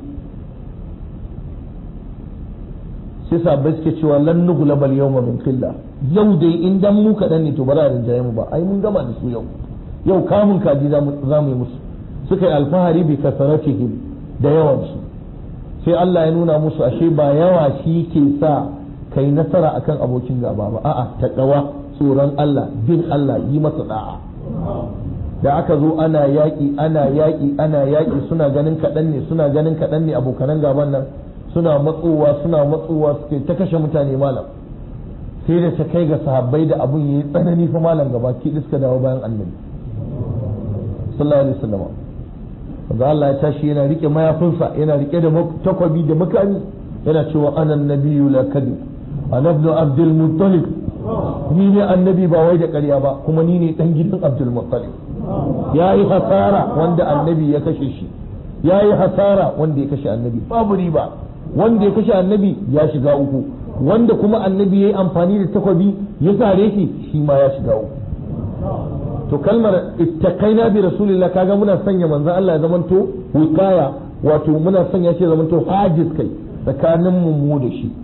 Speaker 1: sai sabbai suke cewa lan nughlaba al-yawma min qilla yau dai in dan mu kadan ne to ba za a rinjaye mu ba ai mun gama da su yau yau kamun kaji za mu yi musu suka yi alfahari bi kasaratihim da yawansu sai Allah ya nuna musu ashe ba yawa shi ke sa kai nasara akan abokin gaba ba a'a taqwa tsoron Allah bin Allah yi masa da'a da aka zo ana yaƙi ana yaƙi ana yaƙi suna ganin kaɗan ne suna ganin kaɗan ne abokanan gaban nan suna matsowa suna matsowa suke ta kashe mutane malam sai da ta kai ga sahabbai da abun yayi tsanani fa malam gaba ki suka dawo bayan annabi sallallahu alaihi wasallam da Allah ya tashi yana rike mayafinsa yana rike da takwabi da makami yana cewa ana nabiyyu la kadib ana ibn abdul muttalib ni ne annabi ba wai da ƙarya ba kuma ni ne dan gidan abdul muttalib yayi hasara wanda annabi ya kashe shi yayi hasara wanda ya kashe annabi babu riba wanda ya kashe annabi ya shiga uku wanda kuma annabi yayi amfani da takwabi ya sare shi shi ma ya shiga uku to kalmar ittaqaina bi rasulillah kaga muna sanya manzon Allah ya zamanto wikaya wato muna sanya shi ya zamanto hajiz kai tsakanin mu mu da shi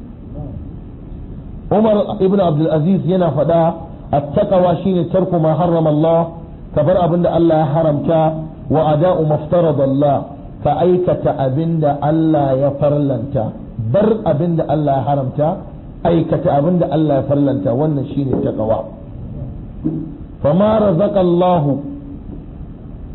Speaker 1: Umar ibn Abdul Aziz yana faɗa attaqwa shine tarku ma harrama Allah ka bar abinda Allah ya haramta wa ada'u maftarada Allah ka aikata abinda Allah ya farlanta bar abinda Allah ya haramta aikata abinda Allah ya farlanta wannan shine taqwa فما رزق الله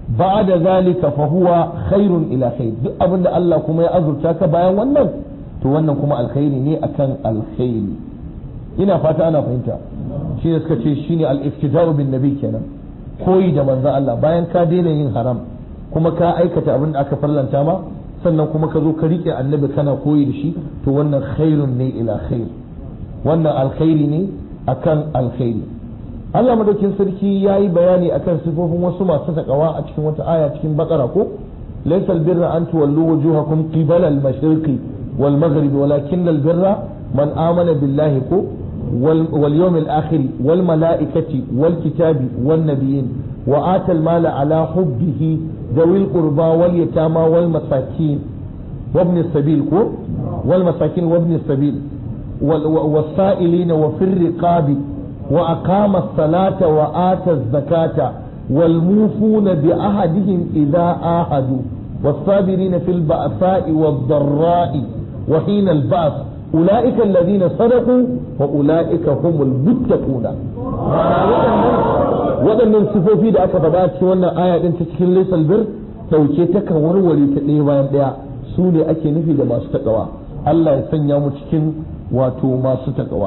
Speaker 1: ba'da zalika fa huwa khairun ila khair duk abin da Allah kuma ya azurta ka bayan wannan to wannan kuma alkhairi ne akan alkhairi ina fata ana fahimta shi ne suka ce shine al-iftida'u bin nabi kenan koyi da manzo Allah bayan ka daina yin haram kuma ka aikata abin da aka farlanta ma sannan kuma ka zo ka rike annabi kana koyi da shi to wannan khairun ne ila khair wannan alkhairi ne akan alkhairi Allah madaukin sarki ya yi bayani akan sifofin wasu masu takawa a cikin wata aya cikin bakara ko laysal birra an tuwallu wujuhakum qibala al-mashriqi wal maghribi walakin al-birra man amana billahi ko wal yawm al-akhir wal malaikati wal kitabi wan nabiyyin wa ata al-mala ala hubbihi ذوي القربى واليتامى والمساكين وابن السبيل كو والمساكين وابن السبيل والسائلين وفي الرقاب وأقام الصلاة وآتى الزكاة والموفون بعهدهم إذا آهدوا والصابرين في البأساء والضراء وحين البأس أولئك الذين صدقوا وأولئك هم المتقون waɗannan sifofi da aka faɗa cikin wannan aya ɗin ta cikin laisal bir ɗauke ta kan warware ta ɗaya bayan ɗaya su ne ake nufi da masu taƙawa Allah ya sanya mu cikin wato masu taƙawa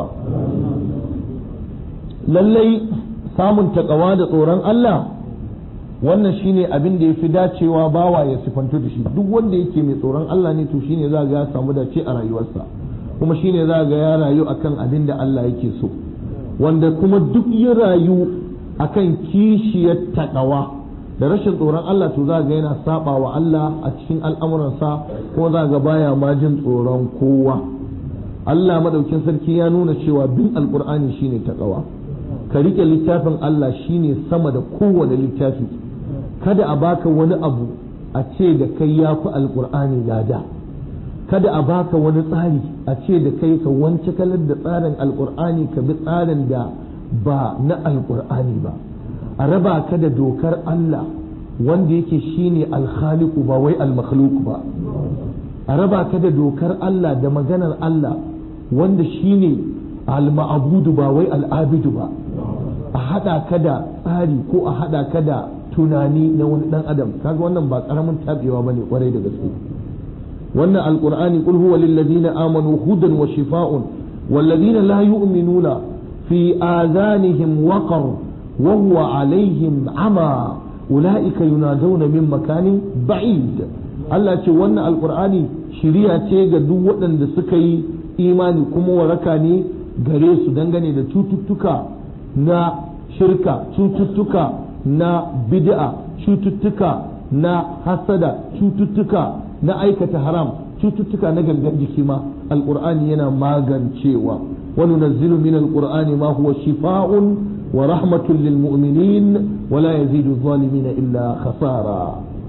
Speaker 1: lallai samun taƙawa da tsoron Allah wannan shine abin da ya fi dacewa bawa ya sifantu da shi duk wanda yake mai tsoron Allah ne to shine za ga ya samu dace a rayuwarsa kuma shine za ga ya rayu akan abin da Allah yake so wanda kuma duk ya rayu akan kishiyar takawa da rashin tsoron Allah to za ga yana saba wa Allah a cikin al'amuransa kuma za ga baya ma jin tsoron kowa Allah madaukin sarki ya nuna cewa bin alqur'ani shine takawa ka rike littafin Allah shine sama da kowane littafi kada a baka wani abu a ce da kai ya fi alqur'ani lada kada a baka wani tsari a ce da kai ka wance kalar da tsarin alqur'ani ka bi tsarin da ba na alkur'ani ba a raba ka da dokar Allah wanda yake shine alkhaliku ba wai almakhluk ba a raba ka da dokar Allah da maganar Allah wanda shine alma'abudu ba wai al'abidu ba a hada ka da tsari ko a hada ka da tunani na wani dan adam kaga wannan ba karamin tabewa bane kwarai da gaske wannan alqur'ani qul huwa lil ladina amanu hudan wa shifaa'un wal ladina la yu'minuna في آذانهم وقر وهو عليهم عمى أولئك ينادون من مكان بعيد Allah ce wannan alkur'ani shiriya ce ga duk waɗanda suka yi imani kuma waraka ne gare su dangane da cututtuka na shirka cututtuka na bid'a cututtuka na hasada cututtuka na aikata haram cututtuka na gangan jiki ma alkur'ani yana magancewa وننزل من القرآن ما هو شفاء ورحمة للمؤمنين ولا يزيد الظالمين إلا خسارا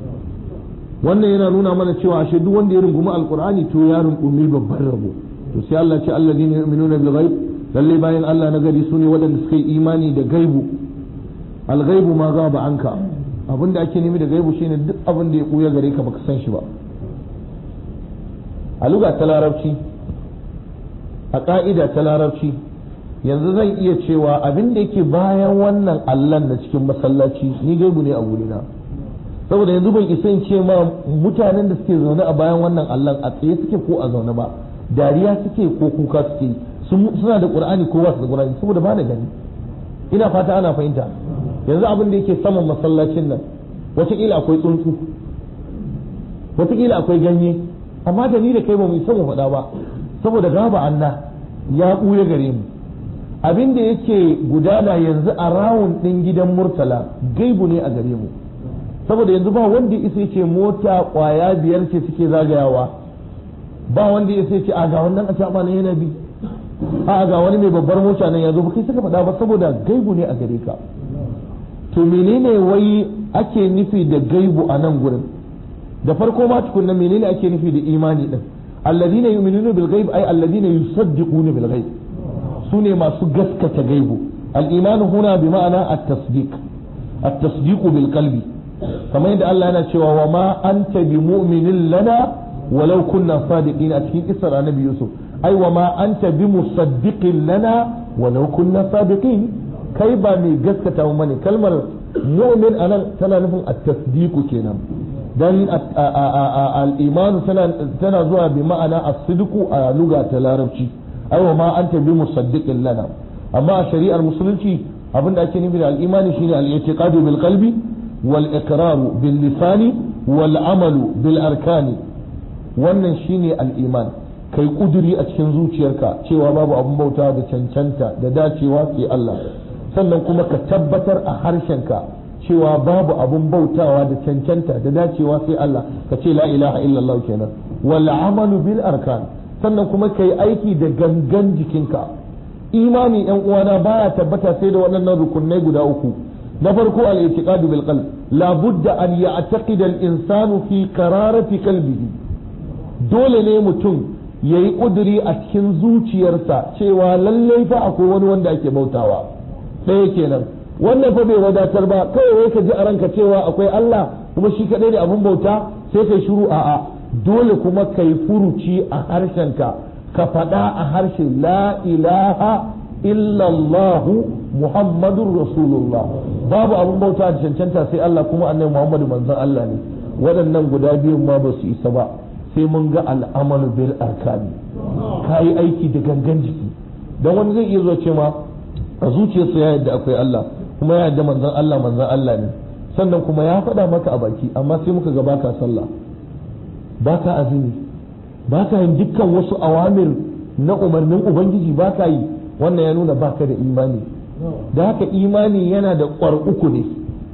Speaker 1: wannan yana nuna mana cewa ashe duk wanda ya rungumi alqur'ani to ya rungumi babban rabo to sai Allah ce alladhina yu'minuna bil ghaib lalle bayan Allah na gari sune waɗanda suka yi imani da gaibu al ghaibu ma gaba anka abinda ake nemi da gaibu shine duk abin da ya kuya gare ka baka san shi ba a luga ta larabci a ƙa'ida ta larabci yanzu zan iya cewa abin da yake bayan wannan allan na cikin masallaci ni gaibu ne a wurina saboda yanzu ban isa in ce ma mutanen da suke zaune a bayan wannan allan a tsaye suke ko a zaune ba dariya suke ko kuka suke suna da qur'ani ko ba su da qur'ani saboda ba da gani ina fata ana fahimta yanzu abin da yake saman masallacin nan wataƙila akwai tsuntsu wataƙila akwai ganye amma da ni da kai ba mu isa mu faɗa ba saboda gaba Allah ya ɓuya gare mu abin da yake gudana yanzu a rawun ɗin gidan murtala gaibu ne a gare mu saboda yanzu ba wanda isa ce mota ƙwaya biyar ce suke zagayawa ba wanda isa ce a ga wannan a caɓa na yana bi a ga wani mai babbar mota nan ya zo ba kai suka faɗa ba saboda gaibu ne a gare ka to menene wai ake nufi da gaibu a nan gurin da farko ma tukunna menene ake nufi da imani din الذين يؤمنون بالغيب أي الذين يصدقون بالغيب سنة ما سجسك غيب الإيمان هنا بمعنى التصديق التصديق بالقلب كما يدعى الله نشوى وما أنت بمؤمن لنا ولو كنا صادقين أتكين إسر النبي يوسف أي وما أنت بمصدق لنا ولو كنا صادقين kai ba mai gaskata mu bane kalmar mu'min anan tana nufin at-tasdiqu kenan dan al-iman tana tana zuwa bi ma'ana as-sidqu a lugha ta larabci aiwa ma anta bi musaddiqin lana amma a shari'ar musulunci abinda ake nufi da al-imani shine al-i'tiqadu bil qalbi wal iqraru bil lisani wal amalu bil arkani wannan shine al-iman kai kuduri a cikin zuciyarka cewa babu abun bauta da cancanta da dacewa sai Allah sannan kuma ka tabbatar a harshenka cewa babu abun bautawa da cancanta da dacewa sai Allah ka ce la ilaha illallah kenan wal amalu bil arkan sannan kuma kai aiki da gangan jikinka imani yan uwana baya tabbata sai da waɗannan rukunai guda uku na farko al-i'tiqadu bil qalb la budda an ya'taqida al-insanu fi qararati qalbihi dole ne mutum yayi kuduri a cikin zuciyarsa cewa lallai fa akwai wani wanda ake bautawa ɗaya kenan wannan fa bai wadatar ba kawai ka ji a ranka cewa akwai Allah kuma shi kadai ne abun bauta sai kai shiru a'a dole kuma kai furuci a harshenka ka faɗa a harshe la ilaha illallahu muhammadun rasulullah babu abun bauta da cancanta sai Allah kuma annabi muhammadu manzon Allah ne waɗannan guda biyun ma ba su isa ba sai mun ga al'amalu bil arkani ka yi aiki da gangan jiki don wani zai iya zuwa ce ma a zuciyarsa ya yadda akwai Allah kuma ya yadda manzon Allah manzon Allah ne sannan kuma ya faɗa maka a baki amma sai muka ga baka sallah baka azumi baka yin dukkan wasu awamir na umarnin ubangiji baka yi wannan ya nuna baka da imani da haka imani yana da ƙwar uku ne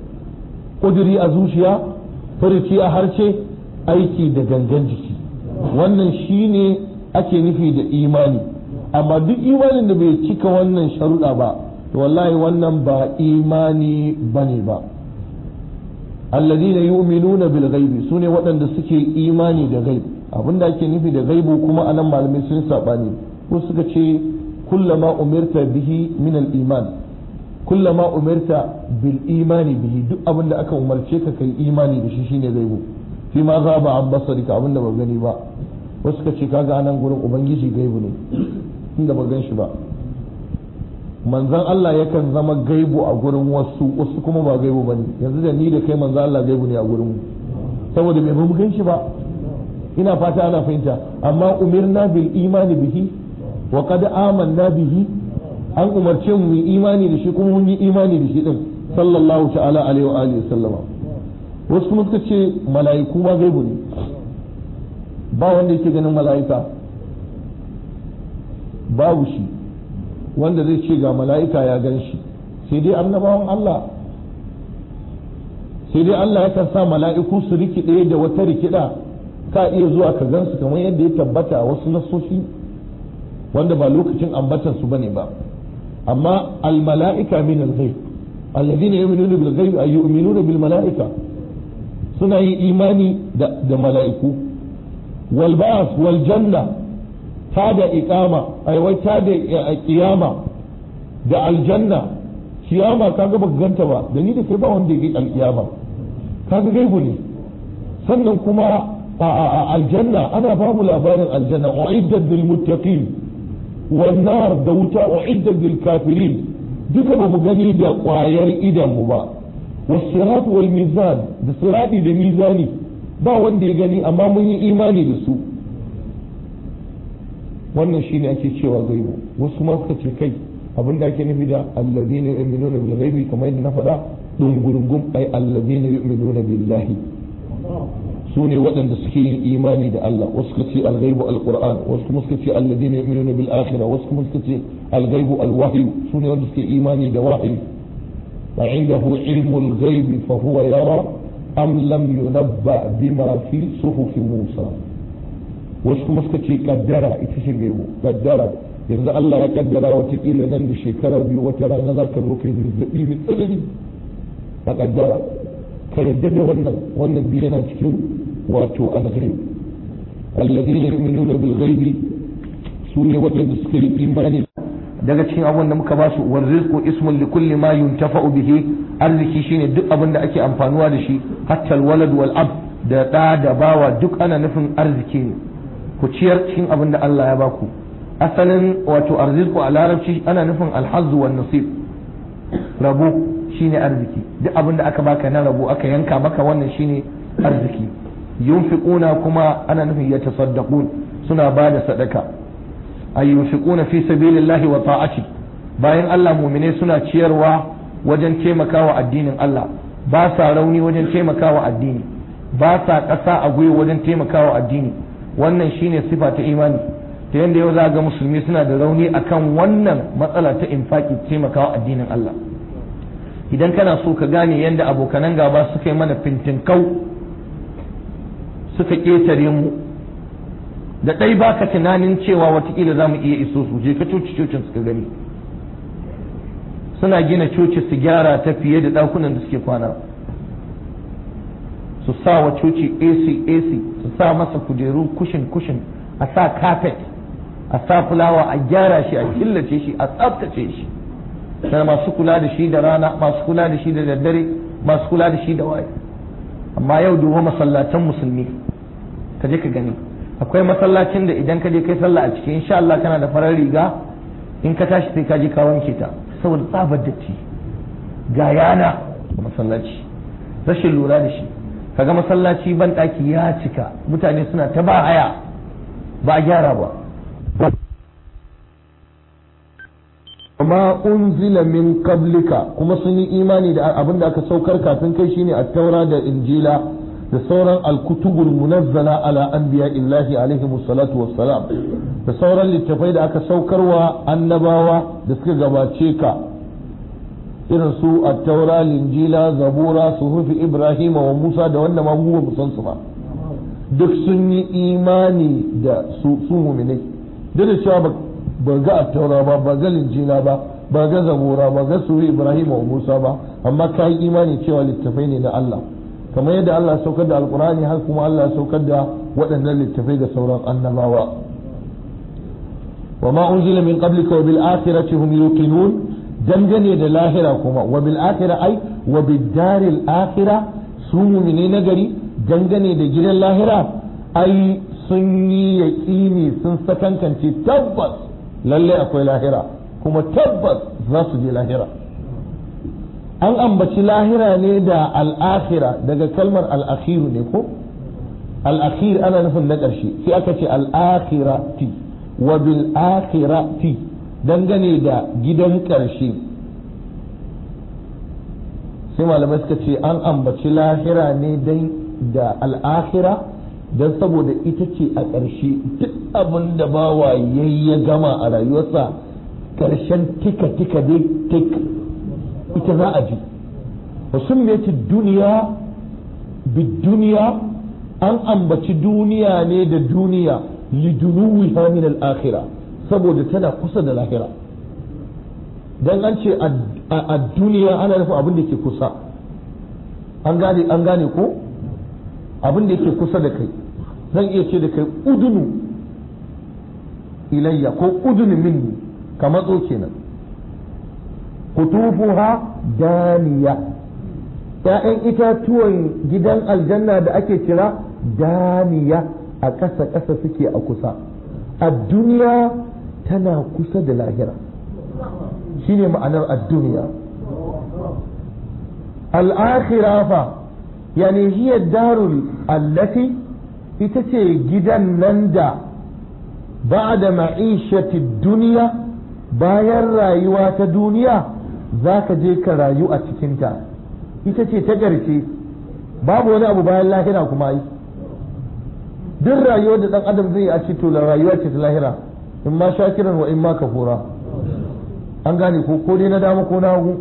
Speaker 1: ƙuduri a zuciya furuci a harshe aiki da gangan jiki wannan shine ake nufi da imani amma duk imanin da bai cika wannan sharuɗa ba to wallahi wannan ba imani bane ba alladhina yu'minuna bil ghaibi sune waɗanda suke imani da gaibi abinda ake nufi da gaibu kuma anan malamai sun sabani ko suka ce kullama umirta bihi min al iman kullama umirta bil imani bihi duk abinda aka umarce ka kai imani da shi shine gaibu fi ma za ba an basarika abinda ba gani ba wasu suka ce kaga anan gurin ubangiji gaibu ne inda ba gan shi ba manzan Allah yakan zama gaibu a gurin wasu wasu kuma ba gaibu ba ne yanzu da ni da kai manzan Allah gaibu ne a gurin mu saboda bai mu gan shi ba ina fata ana fahimta amma umirna bil imani bihi wa qad amanna bihi an umarce mu yi imani da shi kuma mun yi imani da shi din sallallahu ta'ala alaihi wa alihi sallama wasu kuma suka ce mala'iku ma gaibu ne ba wanda yake ganin mala'ika babu shi wanda zai ce ga mala'ika ya gan shi sai dai annabawan Allah sai dai Allah yakan sa mala'iku su rikide da wata rikida ka iya zuwa ka gansu kamar yadda ya tabbata a wasu nasoshi wanda ba lokacin ambatan su bane ba amma al mala'ika min al ghaib alladhina yu'minuna bil ghaib ay yu'minuna bil mala'ika suna yin imani da da mala'iku wal ba'th wal janna ta da iqama ai wai ta da kiyama da aljanna kiyama kaga baka ganta ba da ni da kai ba wanda yake alkiyama kaga gaibu ne sannan kuma a aljanna ana ba mu labarin aljanna uiddat lil muttaqin wan nar da wuta uiddat lil kafirin duka ba mu gani da kwayar idan mu ba wasirat wal mizan da sirati da mizani ba wanda ya gani amma mun yi imani da su wannan shine ake cewa gaibu wasu ma suka ce kai abin da ake nufi da alladhina yu'minuna bil ghaibi kamar yadda na faɗa dungurungum ai alladhina yu'minuna billahi su ne waɗanda suke yin imani da Allah wasu suka ce al-ghaibu al-qur'an wasu kuma suka ce alladhina yu'minuna bil akhirah wasu kuma suka ce al-ghaibu al-wahyu su ne wanda suke imani da wahyi wa indahu ilmu al-ghaibi fa huwa yara am lam yunabba bima fi suhufi Musa wasu kuma suka ce kaddara ita ce gaibu kaddara yanzu Allah ya kaddara watakila nan da shekara biyu wata rana za ka zo kai zazzabi mai tsanani a kaddara ka yadda da wannan wannan biyu yana cikin wato alghaib alladhina yu'minuna bil ghaibi su ne waɗanda suka yi imani
Speaker 3: daga cikin abin da muka ba su war rizqu ismun li kulli ma yuntafa'u bihi arziki shine duk abin da ake amfanuwa da shi hatta walad wal ab da da da bawa duk ana nufin arziki ne ku ciyar cikin abin da Allah ya baku asalin wato arziki a larabci ana nufin alhazzu wan nasib rabo shine arziki duk abin da aka baka na rabo aka yanka maka wannan shine arziki yunfiquna kuma ana nufin ya tasaddaqun suna ba da sadaka ay yunfiquna fi sabilillahi wa ta'ati bayan Allah mu'mine suna ciyarwa wajen taimakawa addinin Allah ba sa rauni wajen taimakawa addini ba sa ƙasa a gwiwa wajen taimakawa addini wannan shine sifa ta imani ta yadda yau za ga musulmi suna da rauni akan wannan matsala ta infaki taimakawa addinin Allah idan kana so ka gane yadda abokanan gaba suka yi mana fintinkau suka ƙetare mu da ɗai baka tunanin cewa watakila za mu iya iso su je ka coci cocin suka gani suna gina coci su gyara ta fiye da ɗakunan da suke kwana su sa wa coci AC AC su sa masa kujeru kushin kushin a sa carpet a sa fulawa a gyara shi a killace shi a tsaftace shi da masu kula da shi da rana masu kula da shi da daddare masu kula da shi da waye amma yau duba masallatan musulmi ka je ka gani akwai masallacin da idan ka je kai sallah a ciki insha Allah kana da farar riga in ka tashi sai ka je ka wanke ta saboda tsabar datti ga yana masallaci rashin lura da shi kaga masallaci ban daki ya cika mutane suna ta ba haya ba a gyara ba
Speaker 1: ma unzila min qablika kuma sun yi imani da abin da aka saukar kafin kai shine at-taura da injila da sauran al-kutubul munazzala ala anbiya illahi alaihi salatu wassalam da sauran littafai da aka saukarwa annabawa da suka gabace ka irin su at-taura linjila zabura suhufi ibrahima wa musa da wanda ma mu ba san su ba duk sun yi imani da su su mu'minai duk da cewa ba ga attaura ba ba ga linjila ba ba ga zabura ba ga suri ibrahim wa musa ba amma ka yi imani cewa littafai ne na Allah kamar yadda Allah saukar da alkurani har kuma Allah saukar da waɗannan littafai ga sauran annabawa wa ma unzila min qablika wa bil akhirati hum yuqinun dangane da lahira kuma wa bil akhirah ai wa bid daril akhirah su mu'mini nagari dangane da gidan lahira ai sun yi yaƙini sun sakankance tabbas lallai akwai lahira kuma tabbas za su je lahira an ambaci lahira ne da al'akhira daga kalmar al'akhiru ne ko al'akhir ana nufin na ƙarshe sai aka ce al'akhirati wa bil akhirati dangane da gidan ƙarshe sai malamai suka ce an ambaci lahira ne dan da al'akhira don saboda ita ce a ƙarshe duk abin da bawa yayi ya gama a rayuwarsa ƙarshen tika tika dai tik ita za a ji wa summiyati duniya duniya an ambaci duniya ne da duniya lidunuwiha min al-akhira saboda tana kusa da lahira dan an ce a duniya ana nufin abin da ke kusa an gane an gane ko abin da yake kusa da kai zan iya ce da kai udunu ilayya ko udunu minni ka matso kenan kutufuha daniya ‘ya'yan itatuwan gidan aljanna da ake kira daniya a ƙasa ƙasa suke a kusa a duniya tana kusa da lahira shine ma'anar a duniya al'akhira fa yani hiya darul allati ita ce gidan nan da ba da ma'ishati duniya bayan rayuwa ta duniya za ka je ka rayu a cikinta ita ce ta ƙarshe babu wani abu bayan lahira kuma yi duk rayuwar da ɗan adam zai yi a cito da rayuwa ce ta lahira in ma shakiran wa in ma kafura an gane ko ko dai na dama ko na hagu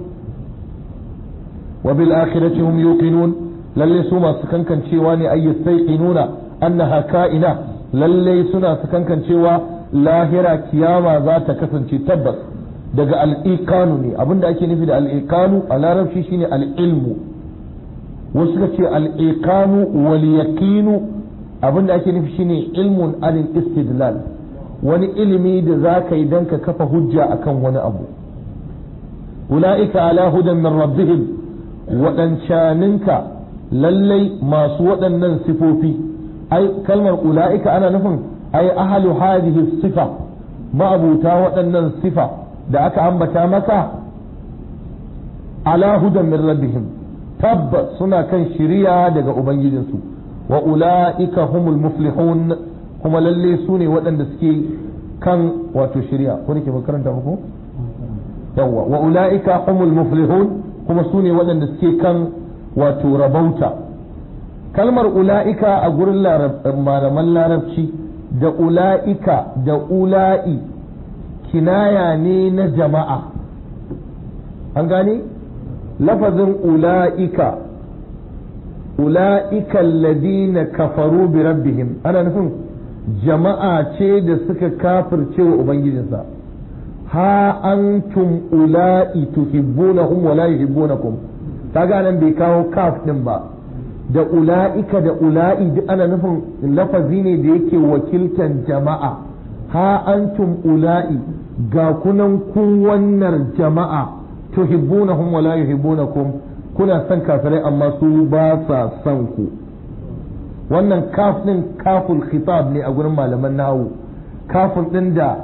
Speaker 1: wa bil akhirati hum yuqinun lalle su masu kankancewa ne ay yastayqinuna annaha ka'ina lalle suna su kankancewa lahira kiyama za ta kasance tabbas daga al'iqanu ne abinda ake nufi da al'iqanu a larabci shine al'ilmu wasu suka ce al'iqanu wal yaqinu abinda ake nufi shine ilmun alil istidlal wani ilimi da za ka yi don ka kafa hujja akan wani abu ula'ika ala hudan min rabbihim waɗancaninka lallai masu waɗannan sifofi ai kalmar ula'ika ana nufin ai ahalu hadhihi sifa ma'abuta waɗannan sifa da aka ambata maka
Speaker 3: ala hudan min rabbihim tabbas suna kan shiriya daga ubangijinsu wa ula'ika humul muflihun kuma lalle su ne waɗanda suke kan wato shiriya ko nake karanta muku yawwa wa ula'ika humul muflihun kuma su ne waɗanda suke kan wato rabauta kalmar ula'ika a gurin malaman larabci da ula'ika da ula'i kinaya ne na jama'a an gane lafazin ula'ika ula'ika alladina kafaru bi rabbihim ana nufin jama'a ce da suka kafirce wa ubangijinsa ha antum ula'i tuhibbunahum wa la yuhibbunakum kaga nan bai kawo kaf din ba da ula'ika da ula'i duk ana nufin lafazi ne da yake wakiltan jama'a ha antum ula'i ga kunan kun wannan jama'a tuhibbunahum wa la yuhibbunakum kuna son kafirai amma su ba sa son ku wannan kaf din kaful khitab ne a gurin malaman nahu kafin din da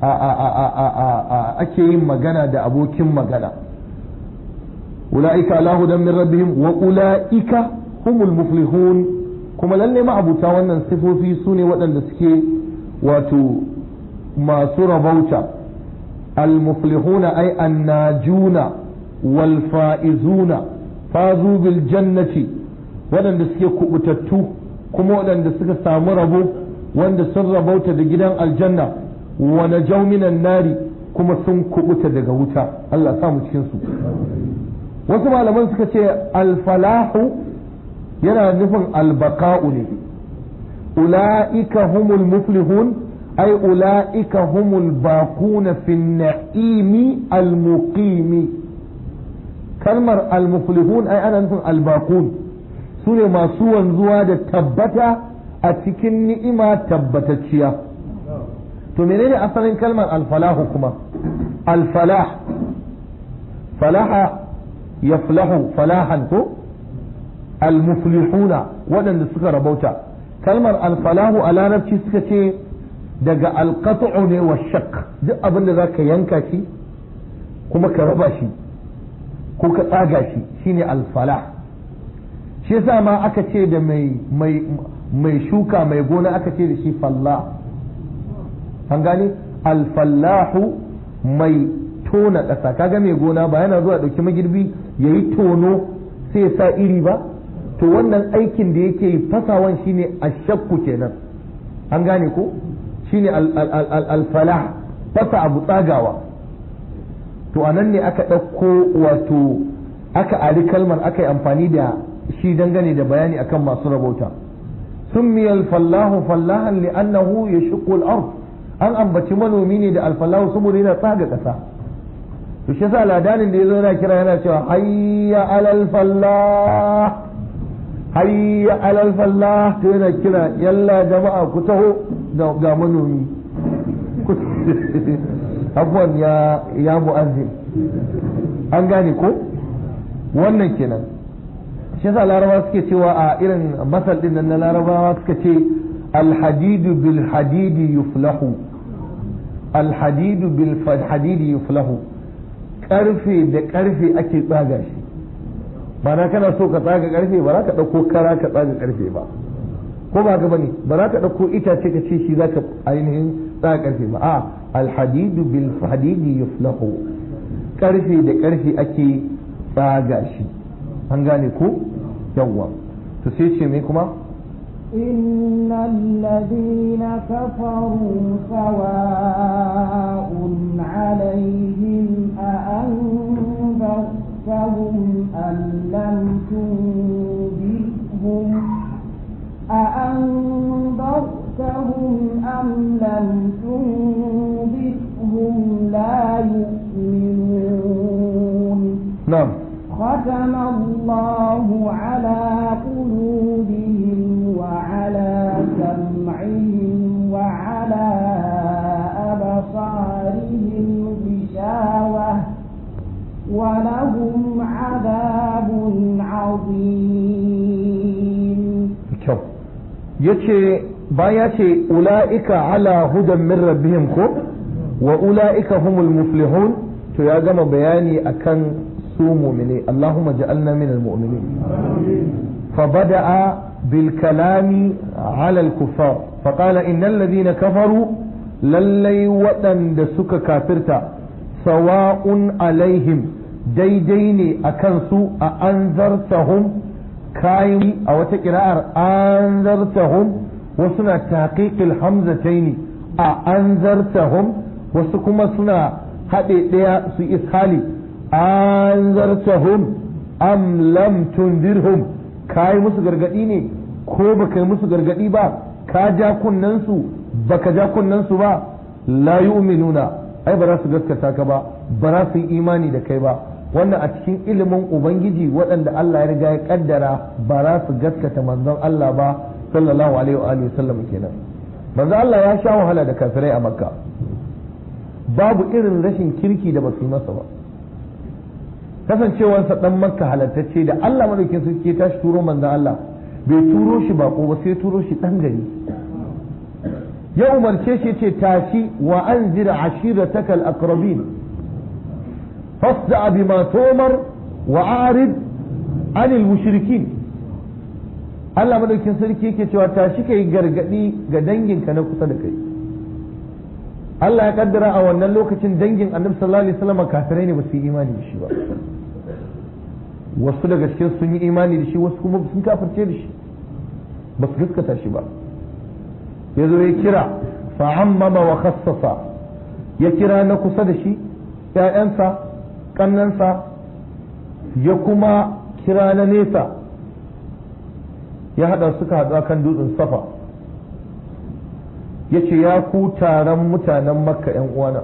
Speaker 3: ake yin magana da abokin magana ula'ika ala hudan min rabbihim wa ula'ika humul muflihun kuma lalle ma'abuta wannan sifofi su ne waɗanda suke wato masu rabauta al-muflihuna ay annajuna wal fa'izuna fazu bil jannati waɗanda suke kubutattu kuma waɗanda suka samu rabo wanda sun rabauta da gidan aljanna wa najaw minan nari kuma sun kubuta daga wuta Allah sa mu cikin su wasu malaman suka ce al-falahu yana nufin albaka'u ne ula'ika humul muflihun ai ula'ika humul bakuna fin na'imi almuqimi kalmar almuflihun ai ana nufin albakun su ne masu wanzuwa da tabbata a cikin ni'ima tabbatacciya to menene asalin kalmar alfalahu kuma alfalah falaha yaflahu falahan ko almuflihuna waɗanda suka rabauta kalmar alfalahu a larabci suka ce daga alqat'u ne wa shak duk abin da zaka yanka shi kuma ka raba shi ko ka tsaga shi shine alfalah shi yasa ma aka ce da mai mai mai shuka mai gona aka ce da shi fallah an gane alfallahu mai tona ƙasa kaga mai gona ba yana zuwa ɗauki magirbi ya yi tono sai ya sa iri ba to wannan aikin da yake yi fasawan shine ashakku kenan an gane ko shine alfalah fasa abu tsagawa to a nan ne aka ɗauko wato aka ari kalmar aka yi amfani da shi dangane da bayani akan masu rabauta سمي الفلاح فلاحا لأنه يشق الأرض an ambaci manomi ne da alfalahu saboda yana tsaga ƙasa to shi yasa ladanin da yazo yana kira yana cewa hayya alal fallah hayya alal fallah to yana kira yalla jama'a ku taho ga manomi abuwan ya ya mu'azzin an gane ko wannan kenan shi yasa larabawa suke cewa a irin masal din nan na larabawa suka ce alhadidu bil hadidi yuflahu alhadidu bil hadidi yuflahu karfe da karfe ake tsaga shi ba na kana so ka tsaga karfe ba za ka ɗauko kara ka tsaga karfe ba ko ba ka bane ba za ka ɗauko itace ka ce shi za ka ainihin tsaga karfe ba a alhadidu bil hadidi yuflahu karfe da karfe ake tsaga shi an gane ko yawwa to sai ce mai kuma
Speaker 2: إن الذين كفروا سواء عليهم أأنذرتهم أم لم تنذرهم أأنذرتهم أم لم تنذرهم لا يؤمنون
Speaker 3: نعم
Speaker 2: ختم الله على قلوبهم وعلى سمعهم وعلى أبصارهم غشاوة ولهم عذاب عظيم
Speaker 3: kyau yace baya ce ula'ika ala hudan min rabbihim ko wa ula'ika humul muflihun to ya gama bayani akan su mu'mini Allahumma ja'alna min al-mu'minin fa bada'a bil kalami ala al-kuffar fa qala innal ladhina kafaru lallai waɗanda suka kafirta sawa'un alaihim daidai ne a kansu a anzartahum kayan a wata kira'ar anzartahum wasu na taqiqil hamzataini a anzartahum wasu kuma suna haɗe ɗaya su ishali anzartahum am lam tundirhum kai musu gargadi ne ko baka yi musu gargadi ba ka ja kunnensu baka ja kunnensu ba la yu'minuna ai ba za su gaskata ka ba ba za su yi imani da kai ba wannan a cikin ilimin ubangiji waɗanda Allah ya riga ya kaddara ba za su gaskata manzon Allah ba sallallahu alaihi wa alihi sallam kenan manzon Allah ya sha wahala da kafirai a makka babu irin rashin kirki da ba su yi masa ba kasancewarsa dan makka halattacce da Allah madaukin sarki ya tashi turo manzon Allah bai turo shi bako ba sai turo shi dan gari ya umarce shi ce tashi wa anzir ashirataka al-aqrabin fasda bima tumar wa arid anil mushrikin Allah madaukin sarki yake cewa tashi kai gargadi ga danginka na kusa da kai Allah ya kaddara a wannan lokacin dangin Annabi sallallahu alaihi wasallam kafirai ne ba su yi imani da shi ba wasu daga cikin sun yi imani da shi wasu kuma sun kafirce da shi ba su gaskata shi ba ya zo ya kira fa'ammama wa khassasa ya kira na kusa da shi ‘ya'yansa ƙannansa ya kuma kira na nesa ya haɗa suka haɗu kan dutsen safa ya ce ya ku taron mutanen makka ‘yan uwana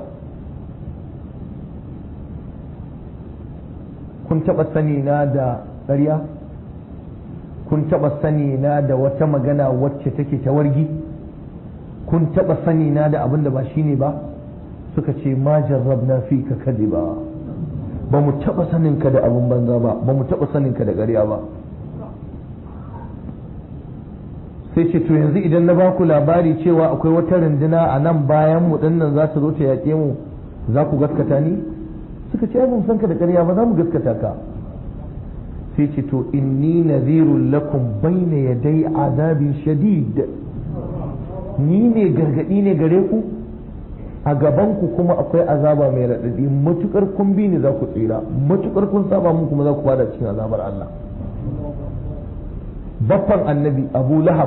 Speaker 3: kun taɓa sani na da ƙarya kun taɓa sani na da wata magana wacce take ta wargi kun taɓa sani na da abin da ba shi ne ba suka ce ma jarrabna fi ka kadi ba ba mu taɓa sanin ka da abin banza ba ba mu taɓa sanin ka da ƙarya ba sai ce to yanzu idan na baku labari cewa akwai wata runduna a nan bayan mu dinnan za ta zo ta yaƙe mu za ku gaskata ni suka ce mun san ka da ƙarya ba za mu gaskata ka sai ce to inni nadhirul lakum bayna yaday azabin shadid ni ne gargadi ne gare ku a gaban ku kuma akwai azaba mai raɗaɗi matukar kun bi ni za ku tsira matukar kun saba mun kuma za ku fada cikin azabar Allah baffan annabi abu lahab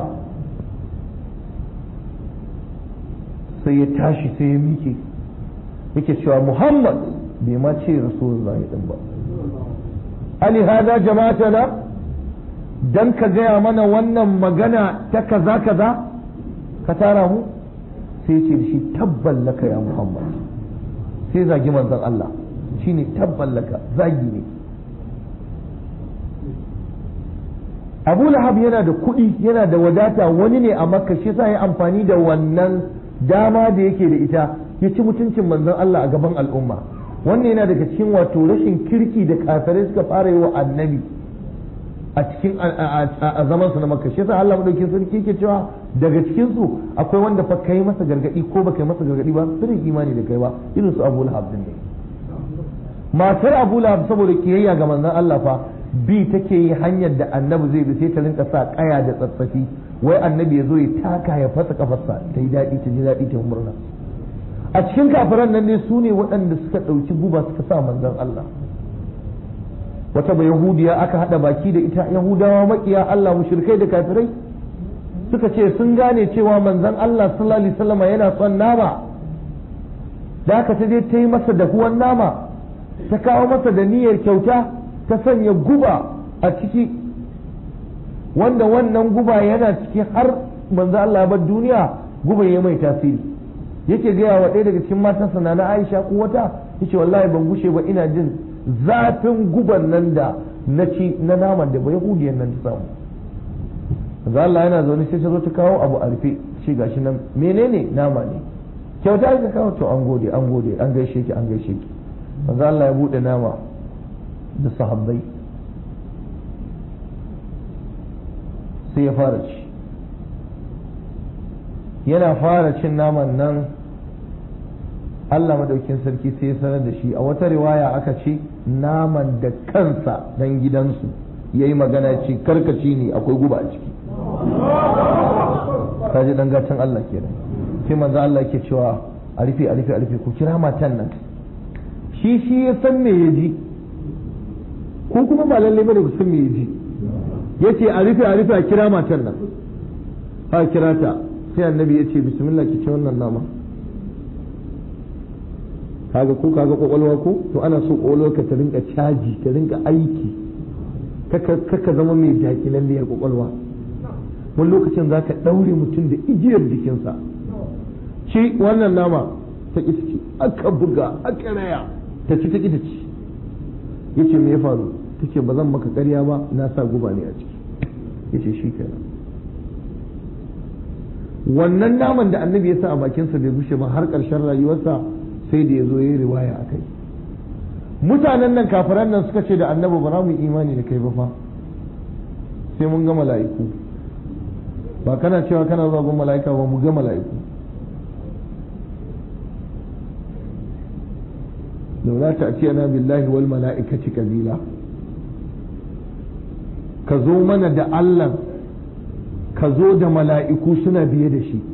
Speaker 3: sai ya tashi sai ya miƙe yake cewa muhammad bai ma ce rasulullahi din ba ali hada jama'atana dan ka gaya mana wannan magana ta kaza kaza ka tara mu sai ce shi tabban laka ya muhammad sai zagi manzon Allah shine tabban laka zagi ne abu lahab yana da kuɗi yana da wadata wani ne a makka shi sa ya amfani da wannan dama da yake da ita ya ci mutuncin manzon Allah a gaban al'umma wannan yana daga cikin wato rashin kirki da kafirai suka fara yi wa annabi a cikin a zaman su na makka shi yasa Allah madaukakin sarki yake cewa daga cikin su akwai wanda fa kai masa gargadi ko baka yi masa gargadi ba sirrin imani da kai ba irin su Abu Lahab din ne matar Abu Lahab saboda kiyayya ga manzon Allah fa bi take yi hanyar da annabi zai bi sai ta rinka sa kaya da tsatsafi wai annabi ya zo ya taka ya fasa kafarsa ta yi daɗi ta ji daɗi ta murna a cikin kafiran nan ne su ne waɗanda suka ɗauki guba suka sa manzon Allah wata ba yahudiya aka haɗa baki da ita yahudawa makiya Allah mushrikai da kafirai suka ce sun gane cewa manzon Allah sallallahu alaihi wasallam yana son nama da aka ta je ta yi masa dahuwan nama ta kawo masa da niyyar kyauta ta sanya guba a ciki wanda wannan guba yana ciki har manzo Allah ya bar duniya guba ya mai tasiri yake gaya wa ɗaya daga cikin matansa na Aisha ko wata yace wallahi ban gushe ba ina jin zafin guban nan da na ci na naman da ba yahudiyan nan ta samu manzo Allah yana zaune sai ta zo ta kawo abu a rufe shi gashi nan menene nama ne kyauta ka kawo to an gode an gode an gaishe ki an gaishe ki manzo Allah ya bude nama da sahabbai sai ya fara ci yana fara cin naman nan Allah madaukin sarki sai ya sanar da shi a wata riwaya aka ce naman da kansa dan gidansu yayi magana ce karkaci ne akwai guba a ciki kaji dan gatan Allah kenan sai manzo Allah yake cewa a rufe a rufe a rufe ku kira matan nan shi shi ya san me ya ji ko kuma ba lalle bane ku san me ya ji yace a rufe a rufe a kira matan nan ha kira ta sai annabi ya ce bismillah ki ci wannan nama kaga ko kaga kwakwalwa ko to ana so kwakwalwa ka ta rinka caji ta rinka aiki kaka zama mai dakilalliyar kwakwalwa wani lokacin za ka ɗaure mutum da igiyar jikinsa ci wannan nama ta ƙi ci aka buga aka raya ta ci ta ƙi ta ci ya ce me ya faru ta ce ba zan maka ƙarya ba na sa guba ne a ciki ya ce shi kenan wannan naman da annabi ya sa a bakinsa bai bushe ba har ƙarshen rayuwarsa sai da ya zo ya yi riwaya a kai mutanen nan kafiran nan suka ce da annabi ba za mu imani da kai ba fa sai mun ga mala'iku ba kana cewa kana zuwa gun mala'ika ba mu ga mala'iku laula ta ce ana billahi wal mala'ikati kabila ka zo mana da Allah ka zo da mala'iku suna biye da shi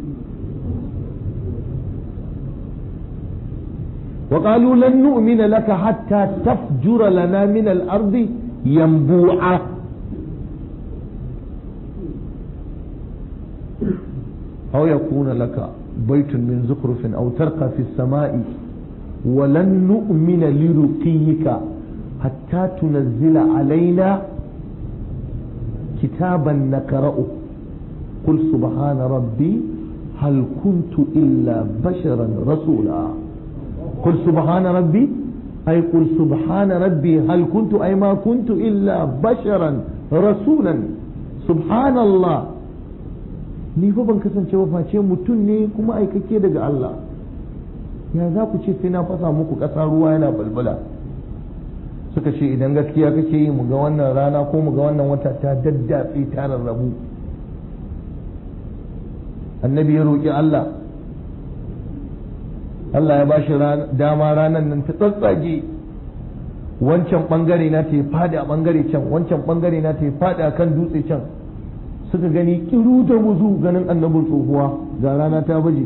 Speaker 3: وقالوا لن نؤمن لك حتى تفجر لنا من الأرض ينبوعا أو يكون لك بيت من زخرف أو ترقى في السماء ولن نؤمن لرقيك حتى تنزل علينا كتابا نقرأه قل سبحان ربي هل كنت إلا بشرا رسولا قل سبحان ربي أي قل سبحان ربي هل كنت أي ما كنت إلا بشرا رسولا سبحان الله ni fa ban kasance ba face mutum ne kuma aikake daga Allah ya za ku ce sai na fasa muku ƙasa ruwa yana balbala suka ce idan gaskiya kake yi mu ga wannan rana ko mu ga wannan wata ta daddatse ta rarrabu annabi ya roƙi Allah Allah ya bashi dama ranar nan ta tsatsage wancan bangare na ta fadi a bangare can wancan bangare na ta fadi a kan dutse can suka gani kiru da muzu ganin annabin tsohuwa ga rana ta baje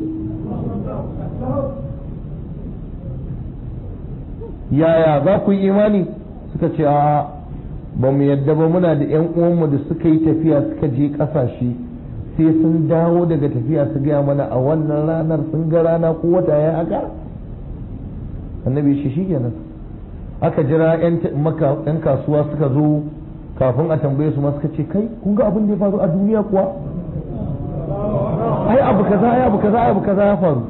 Speaker 3: yaya za ku yi imani suka ce a ba mu yadda ba muna da 'yan uwanmu da suka yi tafiya suka je ƙasashe sai sun dawo daga tafiya su gaya mana a wannan ranar sun ga rana ko wata ya haka annabi shi shi kenan aka jira 'yan kasuwa suka zo kafin a tambaye su suka ce kai kun ga abin da ya faru a duniya kuwa ai abu kaza ai abu kaza ai abu kaza ya faru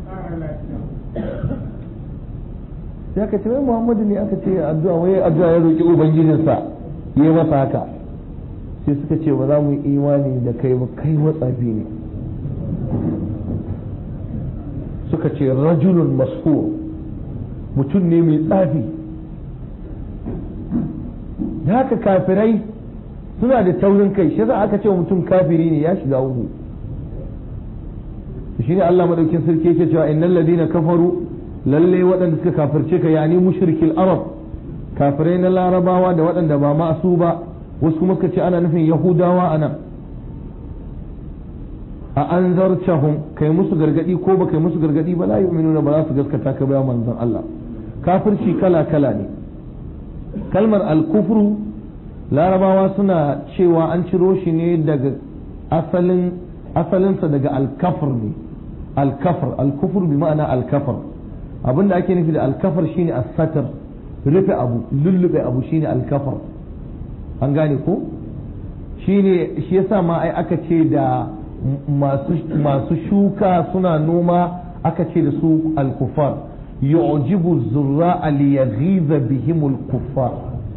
Speaker 3: sai aka ce wai muhammadu ne aka ce addu'a wai addu'a ya roki ubangijinsa yi masa haka sai suka ce ba za mu yi imani da kai ba kai matsafi ne suka ce rajulun mashur mutum ne mai tsafi da haka kafirai suna da taurin kai shi aka ce mutum kafiri ne ya shiga uku shi ne Allah madaukin sarki yake cewa innal ladina kafaru lalle waɗanda suka kafirce ka yani mushrikil arab kafirai na larabawa da waɗanda ba masu ba wasu kuma suka ce ana nufin yahudawa a nan a an zarcahum kai musu gargadi ko ba kai musu gargadi ba la yu'minuna ba za su gaskata ka ba manzon Allah kafirci kala kala ne kalmar al-kufru larabawa suna cewa an ciro shi ne daga asalin asalinsa daga al-kafr ne al-kafr al-kufr bi ma'ana al-kafr abinda ake nufi da al-kafr shine as-satr rufe abu lullube abu shine al-kafr an gane ko shi ne shi yasa ma ai aka ce da masu shuka suna noma aka ce da su alkufar yu'jibu zurra li yaghiza bihim alkuffar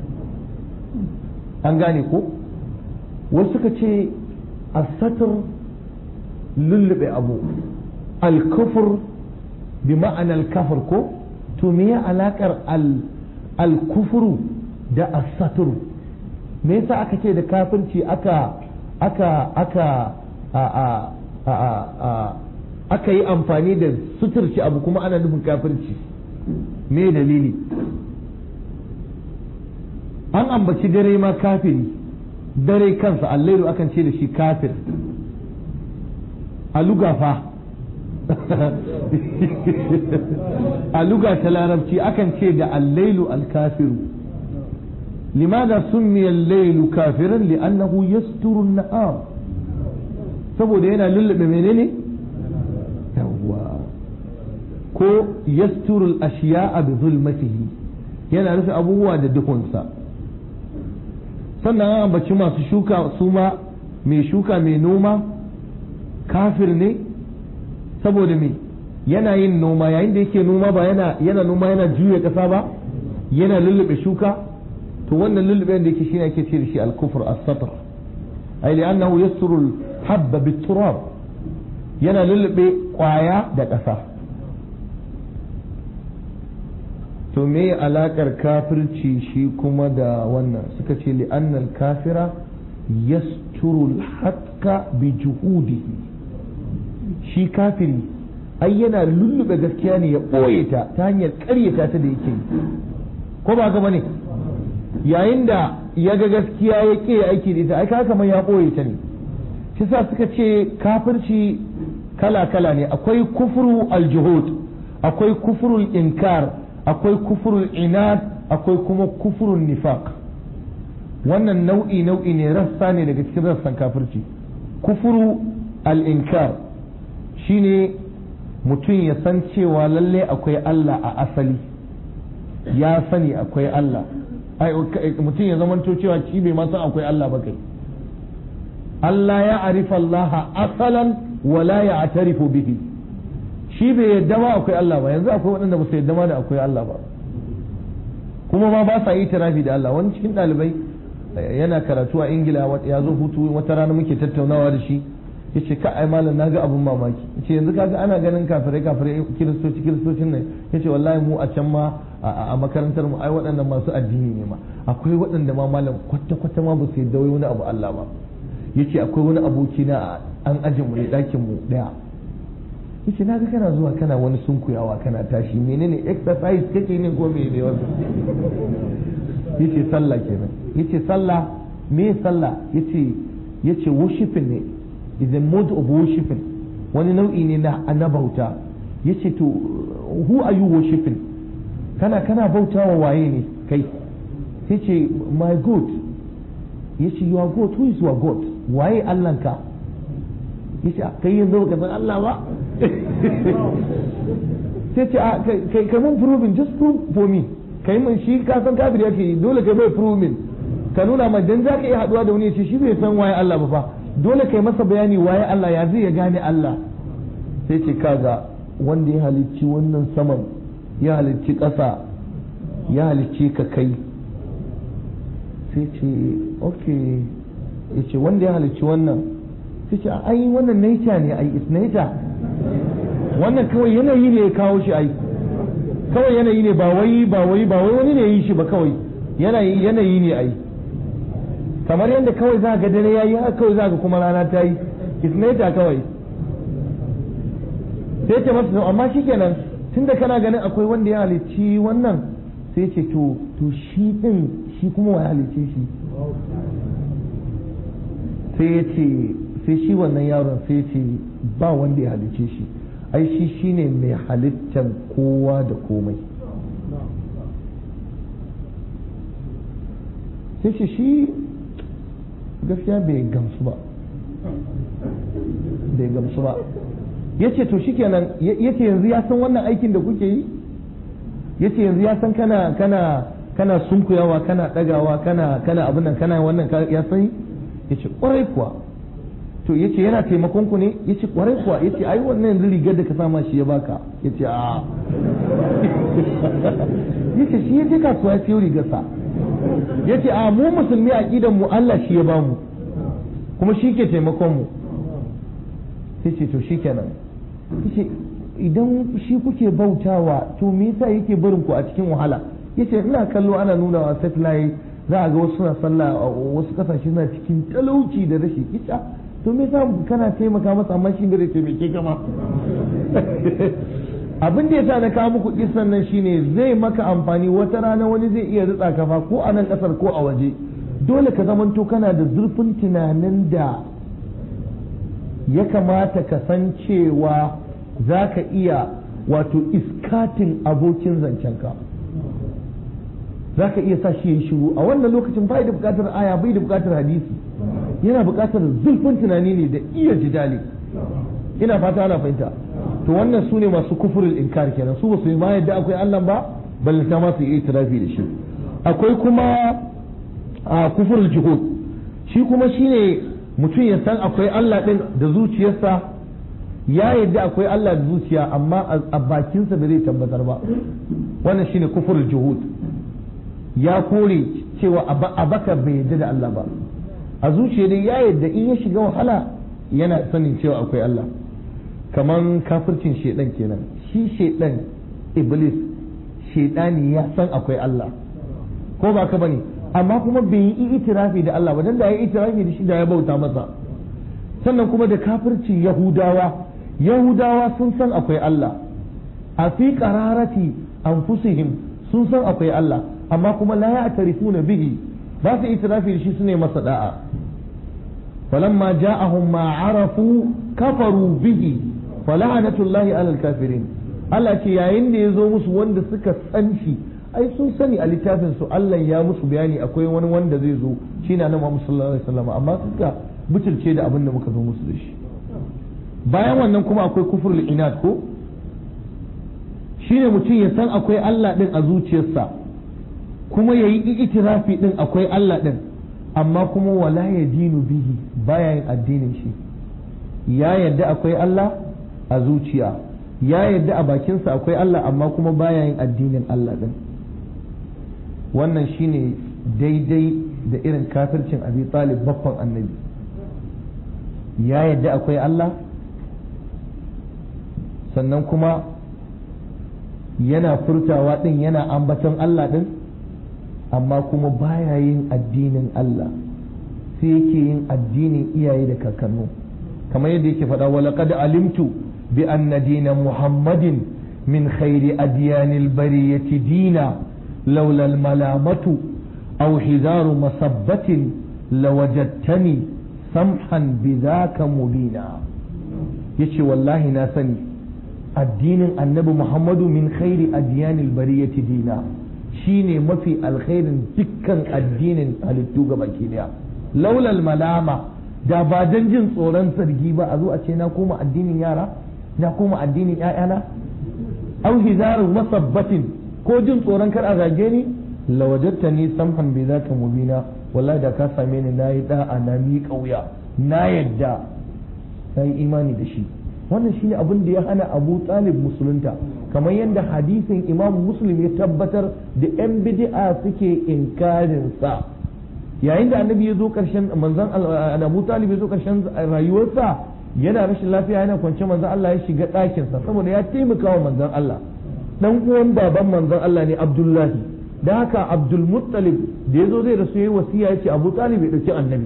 Speaker 3: an gane ko wasu suka ce as-satr lullube abu al-kufr bi ma'ana al-kafr ko to me ya alakar al-kufru da as-satr me yasa aka ce da kafirci aka aka aka a a a a
Speaker 1: aka yi amfani da suturci abu kuma ana nufin kafirci me dalili an ambaci dare ma kafiri dare kansa allairu akan ce da shi kafir a lugafa a luga ta larabci akan ce da allailu alkafiru limada summiya allailu kafiran li'annahu yasturu na'am saboda yana lullube menene yawwa ko yasturu al-ashiya'a bi zulmatihi yana rufe abubuwa da duhunsa sannan an ambaci masu shuka su ma mai shuka mai noma kafir ne saboda me yana yin noma yayin da yake noma ba yana yana noma yana juya ƙasa ba yana lullube shuka to wannan lullube da yake shine ake ce da shi al-kufr as-satr ay li'annahu yasturu al-habba bit-turab yana lullube kwaya da ƙasa to me alakar kafirci shi kuma da wannan suka ce li'annal kafira yasturu al-hakka bi juhudihi shi kafiri ai yana lullube gaskiya ne ya ɓoye ta ta hanyar ƙaryata ta da yake ko ba gaba ne yayin da ya ga gaskiya ya ƙi aiki da ita ai ka kamar ya ɓoye ta ne shi sa suka ce kafirci kala kala ne akwai kufru aljuhud akwai kufrul inkar akwai kufrul inad akwai kuma kufrul nifaq wannan nau'i nau'i ne rassa ne daga cikin rassan kafirci kufru al-inkar shine mutum ya san cewa lalle akwai Allah a asali ya sani akwai Allah mutum ya zamanto cewa shi bai ma san akwai Allah ba kai Allah ya arifa Allah asalan wala ya atarifu bihi shi bai yadda ma akwai Allah ba yanzu akwai waɗanda ba su yadda ma da akwai Allah ba kuma ma ba sa yi tarafi da Allah wani cikin ɗalibai yana karatu a ingila ya zo hutu wata rana muke tattaunawa da shi yace ka ai malam naga abun mamaki yace yanzu kaga ana ganin kafirai kafirai kiristoci kiristocin nan yace wallahi mu a can ma a makarantar mu ai waɗannan masu addini ne ma akwai waɗanda ma malam kwata kwata ma ba su yadda wai wani abu Allah ba yace akwai wani aboki na an ajin mu ne ɗakin mu daya yace naga kana zuwa kana wani sunkuyawa kana tashi menene exercise kake ne ko me ne wannan yace sallah kenan yace sallah me sallah yace yace worshiping ne is a mode of worshiping wani nau'i ne na na bauta yace to who are you worshiping kana kana bautawa waye ne kai sai ce my god yace your god who is your god waye allanka yace kai yanzu baka san Allah ba sai ce kai kai mun proving just prove for me kai mun shi ka san kafir yake dole kai bai proving ka nuna ma dan zaka iya haduwa da wani yace shi bai san waye Allah ba fa dole kai masa bayani waye Allah ya zai ya gane Allah sai ce kaga wanda ya halicci wannan saman ya halicci ƙasa ya halicci ka kai sai ce ok ya ce wanda ya halicci wannan sai ce ai wannan nature ne ai is nature wannan kawai yanayi ne ya kawo shi ai kawai yanayi ne ba wai ba wai ba wai wani ne yi shi ba kawai yanayi yanayi ne ai kamar yadda kawai za ga dare yayi haka kawai za ga kuma rana ta yi isnaita kawai sai ce masa amma shikenan tunda kana ganin akwai wanda ya halicci wannan sai ce to to shi din shi kuma wa halicce shi sai ya ce sai shi wannan yaron sai ya ce ba wanda ya halicce shi ai shi shine mai halittar kowa da komai sai ce shi gaskiya bai gamsu ba bai gamsu ba ya ce to shikenan ya ce yanzu ya san wannan aikin da kuke yi ya ce yanzu ya san kana kana kana sunkuyawa kana dagawa kana kana abin nan kana wannan ya san ya ce kwarai kuwa to ya ce yana taimakon ku ne ya ce kwarai kuwa ya ce ai wannan yanzu rigar da ka sama shi ya baka ya ce a ya ce shi ya je kasuwa ya siyo rigarsa ya ce a mu musulmi a ƙidan mu Allah shi ya bamu kuma shi ke taimakon mu sai ce to shi kenan yace idan shi kuke bautawa to me yasa yake barin ku a cikin wahala yace ina kallo ana nuna wa satellite za a ga wasu suna sallah a wasu kasashe suna cikin talauci da rashi ita to me yasa kana taimaka masa amma shi bai taimake ka ma abin da yasa na kawo muku kisan nan shine zai maka amfani wata rana wani zai iya ritsa kafa ko a nan kasar ko a waje dole ka zamanto kana da zurfin tunanin da ya kamata ka san cewa za ka iya wato iskatin abokin zancenka za ka iya sa shi ya shiru a wannan lokacin bai da bukatar aya bai da bukatar hadisi yana bukatar zurfin tunani ne da iya jidali ina fata ana fahimta to wannan su ne masu kufurin inkar kenan su ba su yi ma yadda akwai Allah ba balle ta ma su yi itirafi da shi akwai kuma a kufurul juhud shi kuma shine mutum ya san akwai Allah din da zuciyarsa ya yadda akwai Allah da zuciya amma a bakinsa ba zai tabbatar ba wannan shine kufurul juhud ya kore cewa a baka bai yadda da Allah ba a zuciya dai ya yadda in ya shiga wahala yana sanin cewa akwai Allah kaman kafircin shedan kenan shi shedan iblis shedani ya san akwai Allah ko ba ka bane amma kuma bai yi itirafi da Allah ba dan da ya yi itirafi da shi da ya bauta masa sannan kuma da kafircin yahudawa yahudawa sun san akwai Allah a fi qararati anfusihim sun san akwai Allah amma kuma la ya'tarifuna bihi ba su itirafi da shi su ne masa da'a falamma ja'ahum ma arafu kafaru bihi fala'anatullahi alal kafirin Allah ce yayin da ya zo musu wanda suka san shi ai sun sani a littafin su Allah ya musu bayani akwai wani wanda zai zo shi na Muhammad sallallahu alaihi wasallam amma suka butulce da abin da muka zo musu da shi bayan wannan kuma akwai kufrul inad ko shine mutum ya san akwai Allah din a zuciyarsa kuma yayi itirafi din akwai Allah din amma kuma wala ya dinu bihi baya yin addinin shi ya yadda akwai Allah a zuciya ya yadda a bakinsa akwai Allah amma kuma baya yin addinin Allah din wannan shine daidai da irin kafircin abi talib baffan annabi ya yadda akwai Allah sannan kuma yana furtawa din yana ambaton Allah din amma kuma baya yin addinin Allah sai yake yin addinin iyaye da kakannu kamar yadda yake faɗa wa laqad alimtu bi anna dina muhammadin min khairi adyanil bariyati dina laula al malamatu aw hidaru masabbatin lawajadtani samhan bidhaka mubina yace wallahi na sani addinin annabi muhammadu min khairi adyanil bariyati dina shine mafi alkhairin dukkan addinin halittu ga baki daya laulal malama da ba dan jin tsoron sargi ba a zo a ce na koma addinin yara na koma addinin ƴaƴana au hizarun masabbatin ko jin tsoron kar a zage ni lawajatta ni samhan bi zaka mubina wallahi da ka same ni nayi da'a na mi kauya na yadda na yi imani da shi wannan shine abin da ya hana Abu Talib musulunta kamar yadda hadisin Imam Muslim ya tabbatar da yan bid'a suke inkarin sa yayin da annabi ya zo karshen manzon Abu Talib ya zo karshen rayuwarsa yana rashin lafiya yana kwance manzon Allah ya shiga ɗakin sa saboda ya taimaka wa manzon Allah dan uwan baban manzon Allah ne Abdullahi da haka Abdul Muttalib da ya zo zai rasu yayi wasiya yace Abu Talib ya dauki annabi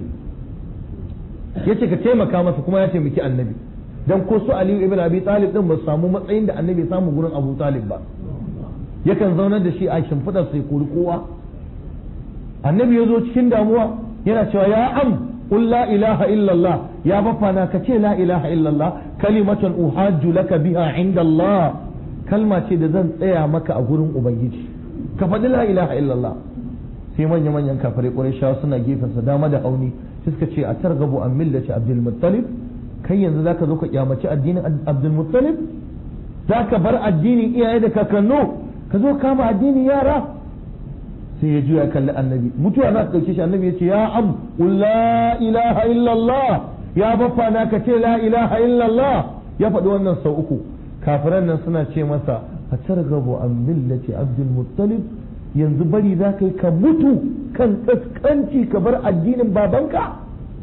Speaker 1: yace ka taimaka masa kuma ya taimaki annabi dan ko su Aliyu ibn Abi Talib din ba su samu matsayin da annabi ya samu gurin Abu Talib ba yakan zaunar da shi a shimfidar sai kori kowa annabi ya zo cikin damuwa yana cewa ya am qul la ilaha illallah ya bafana ka ce la ilaha illallah kalimatan uhajju laka biha inda Allah kalma ce da zan tsaya maka a gurin ubangiji ka faɗi la ilaha illallah sai manya manyan kafirai qurayshawa suna gefen sa dama da hauni sai suka ce a targabu an millati abdul muttalib kai yanzu zaka zo ka kyamaci addinin abdul muttalib zaka bar addinin iyaye da kakannu ka zo kama addinin yara sai ya juya kalli annabi mutuwa za ta dauke shi annabi ya ce ya am la ilaha illallah ya baffa na ka ce la ilaha illallah ya faɗi wannan sau uku kafiran nan suna ce masa a targabu an millati abdul muttalib yanzu bari za ka yi ka mutu kan kaskanci ka bar addinin babanka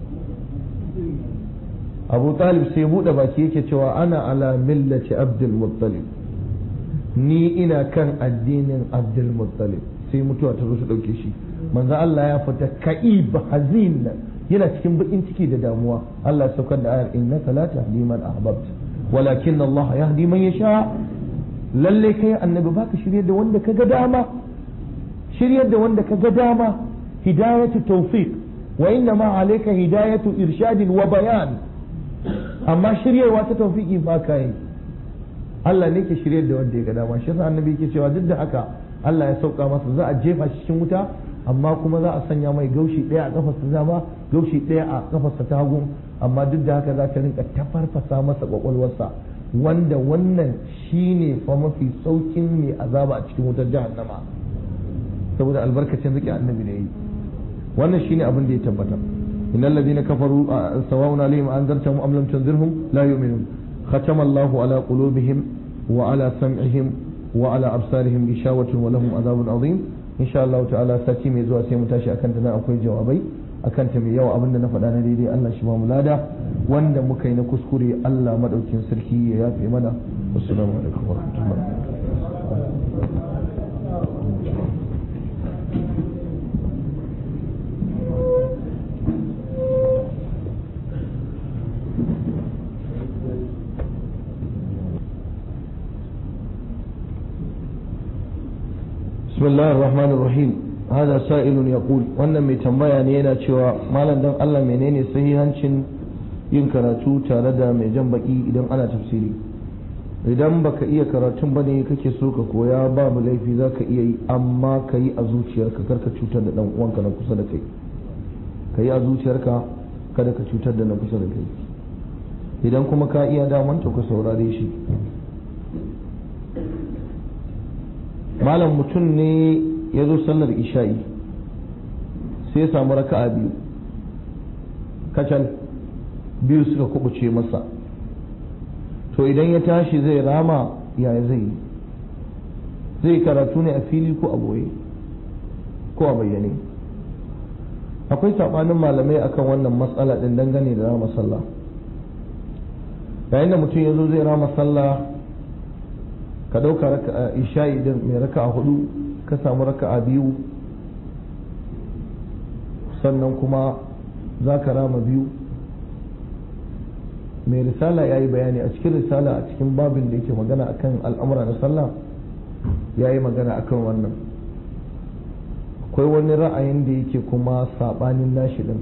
Speaker 1: abu talib sai buɗe baki yake cewa ana ala millati abdul muttalib ni ina kan addinin abdul muttalib sai mutuwa ta zo su ɗauke shi manzo Allah ya fita ka'ib hazin
Speaker 3: yana cikin bakin ciki da damuwa Allah ya saukar da ayar innaka la tahdi man ahbabta walakin Allah yahdi man yasha lalle kai annabi baka shiryar da wanda kaga dama shiryar da wanda kaga dama hidayatu tawfiq wa inna ma alayka hidayatu irshadin wa bayan amma shiryarwa ta tawfiqi ba ka yi Allah ne ke shiryar da wanda ya ga dama shi yasa annabi yake cewa duk da haka Allah ya sauka masa za a jefa shi cikin wuta amma kuma za a sanya mai gaushi ɗaya a kafarsa dama gaushi ɗaya a kafarsa ta hagu amma duk da haka za ta rinka tafarfasa masa kwakwalwarsa wanda wannan shine fa mafi saukin mai azaba a cikin wutar jahannama saboda albarkacin zaki annabi ne yi wannan shine abin da ya tabbata innal ladina kafaru sawa'un alaihim anzartahum am lam tunzirhum la yu'minun khatama Allahu ala qulubihim wa ala sam'ihim wa ala absarihim gishawatun wa lahum adhabun azim insha Allah ta'ala sati mai zuwa sai mu tashi akan ta nan akwai jawabai akan ta mai yawa abinda na faɗa na daidai Allah shi ba mu lada wanda muka yi na kuskure Allah madaukin sarki ya yafe mana assalamu alaikum wa rahmatullahi بسم الله الرحمن الرحيم هذا سائل يقول wannan mai tambaya ne yana cewa malam dan Allah menene sahihancin yin karatu tare da mai jan baki idan ana tafsiri idan baka iya karatun bane kake so ka koya babu laifi zaka iya yi amma ka yi a zuciyarka karka cutar da dan uwanka na kusa da kai ka yi a zuciyarka kada ka cutar da na kusa da kai idan kuma ka iya daman to ka saurare shi malam mutum ne ya zo sallar isha'i sai ya samu raka'a biyu kacal biyu suka kubuce masa to idan ya tashi zai rama yaya zai yi zai karatu ne a fili ko a boye ko a bayyane akwai saɓanin malamai akan wannan matsala ɗin dangane da rama sallah yayin da mutum ya zo zai rama sallah ka ɗauka isha'i din mai raka'a hudu ka samu raka'a biyu sannan kuma za ka rama biyu mai risala ya yi bayani a cikin risala a cikin babin da yake magana akan al'amura na sallah ya yi magana akan wannan akwai wani ra'ayin da yake kuma saɓanin nashi din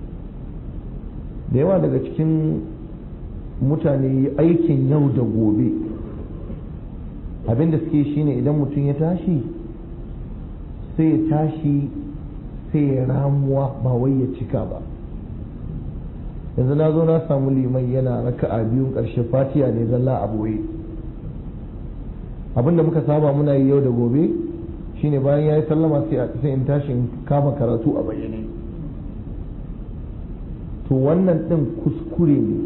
Speaker 3: da yawa daga cikin mutane aikin yau da gobe abin da suke shine idan mutum ya tashi sai ya tashi sai ya ramuwa ba wai ya cika ba yanzu na zo na samu liman yana raka'a biyun ƙarshe fatiya ne zalla a boye abin da muka saba muna yi yau da gobe shine bayan ya yi sallama sai in tashi in kama karatu a bayyane to wannan ɗin kuskure ne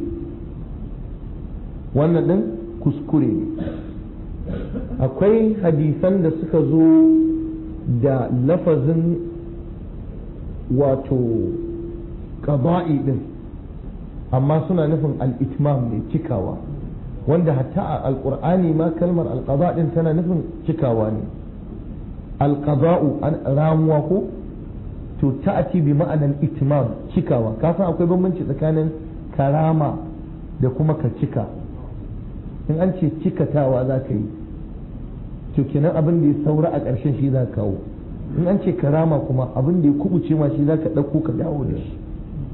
Speaker 3: wannan ɗin kuskure ne akwai hadisan da suka zo da lafazin wato ƙaba'i din amma suna nufin al'itmam ne cikawa wanda hatta a alƙur'ani ma kalmar alƙaba din tana nufin cikawa ne alƙaba'u ramuwa ko to ta'ati bi ma'anar itmam cikawa kasan akwai bambanci tsakanin karama da kuma ka cika in an ce cikatawa za ka yi to kenan abin da ya saura a ƙarshen shi za ka kawo in an ce karama kuma abin da ya kubuce ma shi za ka ɗauko ka dawo da shi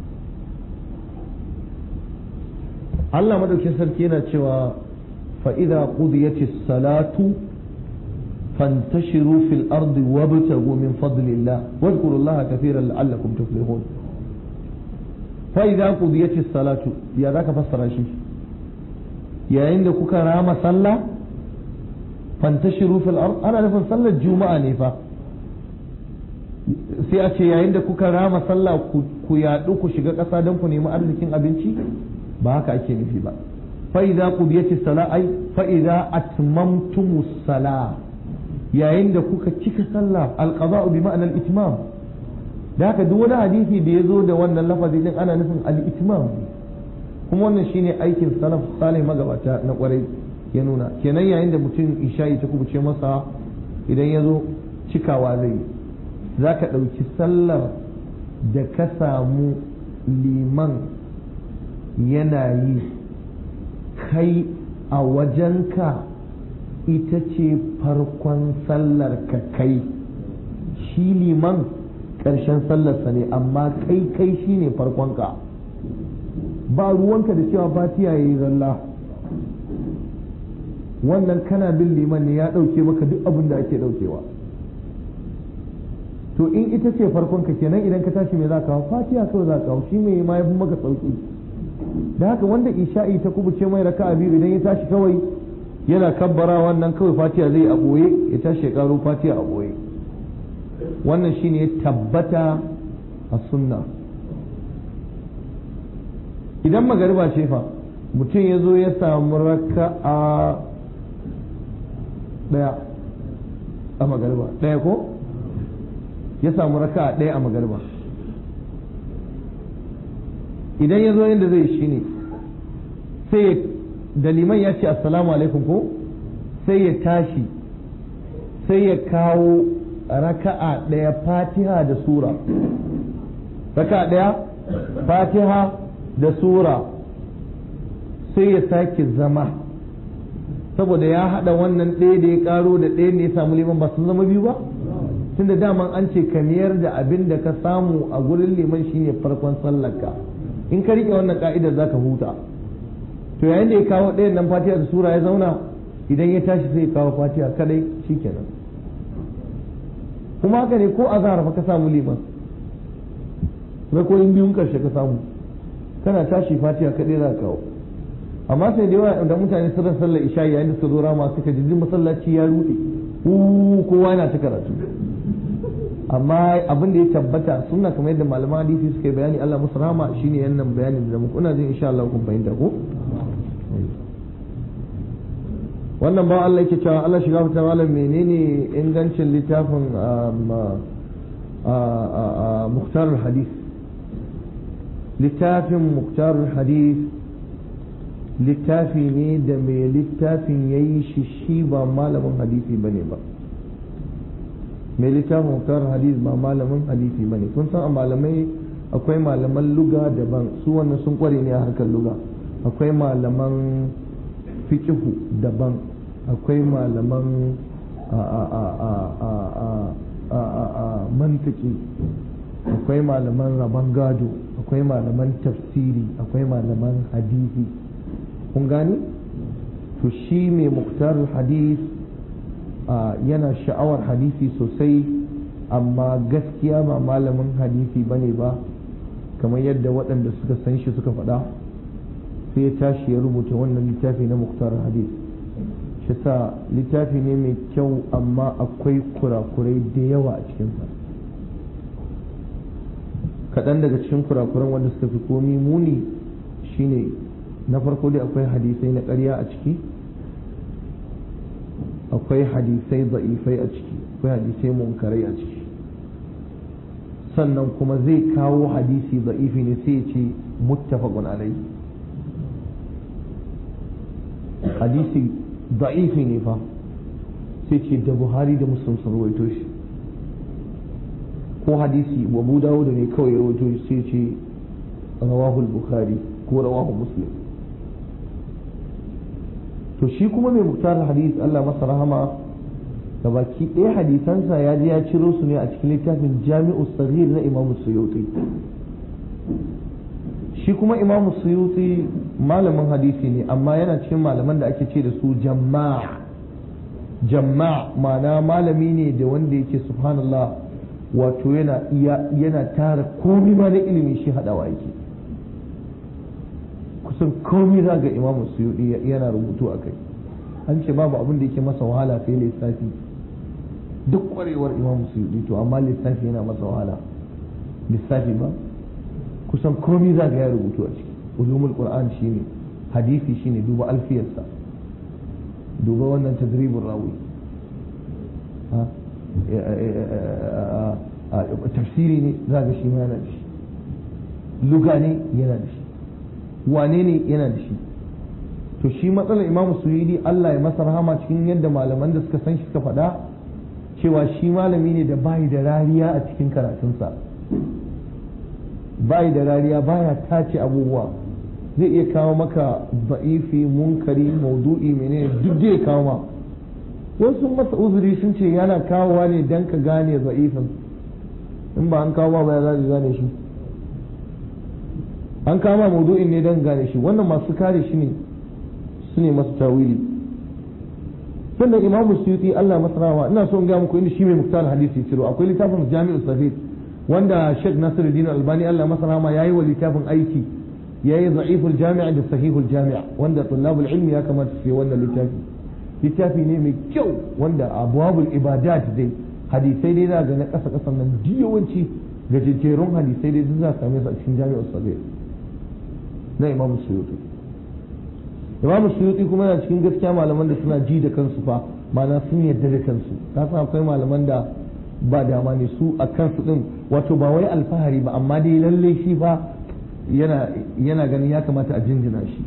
Speaker 3: Allah madaukin sarki yana cewa fa'iza qudiyati salatu fantashiru fil ardi wabtagu min fadlillah wadhkurullaha kathiran la'allakum tuflihun fa'iza qudiyati salatu ya zaka fassara shi yayin da kuka rama sallah fantashiru fil ard ana nufin sallar juma'a ne fa sai a ce yayin da kuka rama sallah ku yaɗu ku shiga ƙasa don ku nemi arzikin abinci ba haka ake nufi ba fa idza qudiyati salat ay fa idza atmamtumus sala yayin da kuka cika sallah alqada'u bi ma'ana al-itmam da haka duk wani hadisi da ya zo da wannan lafazi din ana nufin al-itmam kuma wannan shine aikin salaf salih magabata na kwarai ya nuna kenan yayin da mutum isha'i ta kubuce masa idan ya zo cikawa zai yi za ka ɗauki sallar da ka samu liman yana yi kai a wajenka ita ce farkon sallar ka kai shi liman ƙarshen sallarsa ne amma kai kai shi ne farkonka ba ruwanka da cewa fatiya ya yi zalla wannan kana bin liman ne ya ɗauke maka duk abin da ake ɗaukewa to in ita ce farkonka kenan idan ka tashi mai za ka fatiya kawai za ka shi mai ma ya fi maka sauki da haka wanda isha'i ta kubuce mai raka'a biyu idan ya tashi kawai yana kabbara wannan kawai fatiya zai a ɓoye ya tashi ya ƙaro fatiya a ɓoye wannan shine ya tabbata a sunna idan magariba ce fa mutum ya zo ya samu raka'a ɗaya a magariba ɗaya ko ya samu raka'a ɗaya a magariba idan ya zo yadda zai shi ne sai da liman ya ce assalamu alaikum ko sai ya tashi sai ya kawo raka'a ɗaya fatiha da sura raka'a ɗaya fatiha da sura sai ya sake zama saboda ya haɗa wannan ɗaya da ya ƙaro da ɗaya da ya samu liman ba sun zama biyu ba tunda daman an ce ka miyar da abin da ka samu a gurin liman shine farkon sallarka in ka riƙe wannan ka'idar za ka huta to yayin da ya kawo ɗayan nan fatiha da sura ya zauna idan ya tashi sai ya kawo fatiha kadai shikenan kuma haka ne ko azhar fa ka samu liman rakoyin biyun karshe ka samu kana tashi fatiha kadai za ka kawo amma sai da yawa da mutane sun sallar isha yayin da suka zo rama suka ji masallaci ya rude kowa yana ta karatu amma abin da ya tabbata suna kamar yadda malaman hadisi suka yi bayani Allah musu rama shine yannan bayanin da muku ina jin insha Allah kun fahimta ko wannan ba Allah yake cewa Allah shiga fita malam menene ingancin littafin Muhtar hadis littafin Muhtar hadis littafi ne da mai littafin ya yi shi shi ba malamin hadisi ba ne ba mai littafin Muhtar hadis ba malamin hadisi ba ne kun san a malamai akwai malaman luga daban su wannan sun kware ne a harkar luga akwai malaman fiƙihu daban akwai malaman mantiki akwai malaman rabon gado akwai malaman tafsiri akwai malaman hadisi kun gani to shi mai muktar hadis yana sha'awar hadisi sosai amma gaskiya ba malamin hadisi bane ba kamar yadda waɗanda suka san shi suka faɗa sai ya tashi ya rubuta wannan littafi na muktar hadis shi sa littafi ne mai kyau amma akwai kurakurai da yawa a cikinsa kaɗan daga cikin kurakuran wanda suka fi komi muni shine na farko dai akwai hadisai na ƙarya a ciki akwai hadisai za'ifai a ciki akwai hadisai munkarai a ciki sannan kuma zai kawo hadisi za'ifi ne sai ya ce muttafaqun alai hadisi da'ifi ne fa sai ce da buhari da muslim sun rawaito shi ko hadisi abu dawud ne kawai ya rawaito shi sai ce rawahul bukhari ko rawahu muslim to shi kuma mai muktar hadis Allah masa rahama ga baki ɗaya hadisansa ya je ya ciro su ne a cikin littafin jami'u sahih na imamu suyuti shi kuma imamu suyuti malamin hadisi ne amma yana cikin malaman da ake ce da su jama'a jama'a ma'ana malami ne da wanda yake subhanallah wato yana yana tara komai ma na ilimi shi hadawa yake kusan komai za ga imamu suyuti yana rubutu a kai an ce babu abin da yake masa wahala sai lissafi duk kwarewar imamu suyuti to amma lissafi yana masa wahala lissafi ba kusan komai za ga ya rubutu a ciki ulumul qur'an shine hadisi shine duba alfiyarsa duba wannan tadribul rawi tafsiri ne za ga shi ma yana da shi luga ne yana da shi wane ne yana da shi to shi matsalar imamu suyidi Allah ya masa rahama cikin yadda malaman da suka san shi suka faɗa cewa shi malami ne da bayi da rariya a cikin karatunsa
Speaker 1: bai da rariya baya tace abubuwa zai iya kawo maka ba'ifi munkari maudu'i menene duk zai kawo ma wasu masa uzuri sun ce yana kawowa ne dan ka gane ba'ifin in ba an kawo ba ya za gane shi an kawo ma maudu'in ne dan gane shi wannan masu kare shi ne su ne masu tawili sannan imamu suyuti Allah masarawa ina so in ga muku inda shi mai muktar hadisi ciro akwai littafin jami'ul safid wanda Sheikh Nasiruddin Albani Allah masarawa yayi wa littafin aiki yayi da'iful jami' da sahihul jami' wanda tullabul ilmi ya kamata su yi wannan littafi littafi ne mai kyau wanda abwabul ibadat dai hadisai dai za ga na kasa kasan nan yawanci gajejjerun hadisai dai za ka same su a cikin jami'ul safid na imamu suyuti imam suyuti kuma yana cikin gaskiya malaman da suna ji da kansu fa ma'ana sun yarda da kansu ka san akwai malaman da ba dama ne su a kansu din wato ba wai alfahari ba amma dai lalle shi fa yana yana ganin ya kamata a jinjina shi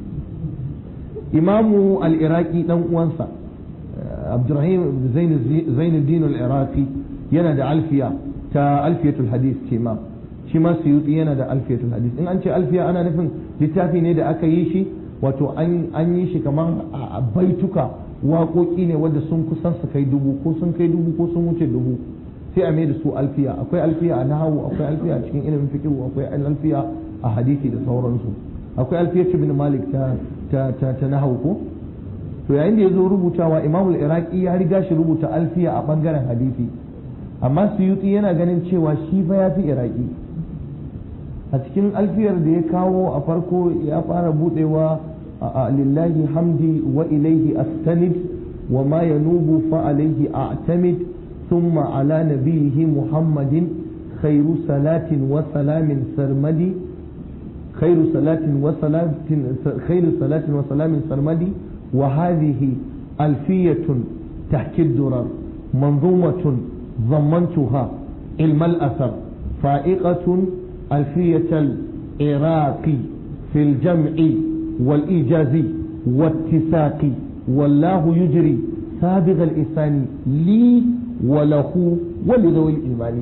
Speaker 1: imamu al-iraqi dan uwansa abdurrahim zainuddin al-iraqi yana da alfiya ta alfiyatul hadith ce ma shi ma suyuti yana da alfiyatul hadith in an ce alfiya ana nufin littafi ne da aka yi shi wato an yi shi kamar a baituka waƙoƙi ne wadda sun kusan su kai dubu ko sun kai dubu ko sun wuce dubu sai a mai da su alfiya akwai alfiya a nahawu akwai alfiya a cikin ilimin fiqh akwai alfiya a hadisi da sauransu akwai alfiya ibn malik ta ta ta, ta nahawu ko to yayin da ya zo rubutawa imam al-iraqi ya riga shi rubuta alfiya a bangaren hadisi amma suyuti yana ganin cewa shi fa ya fi iraqi a cikin alfiyar da ya kawo a farko ya fara budewa lillahi hamdi wa ilaihi astanid wa ma yanubu fa alaihi a'tamid thumma ala nabiyhi muhammadin khairu salatin wa salamin sarmadi khairu salatin wa salatin khairu salatin wa salamin sarmadi wa hadhihi alfiyatun tahki durar manzumatun ضمنتها علم الأثر فائقة ألفية العراق في الجمع والإيجاز والاتساق والله يجري سابغ الإنسان لي وله ولذوي الإيمان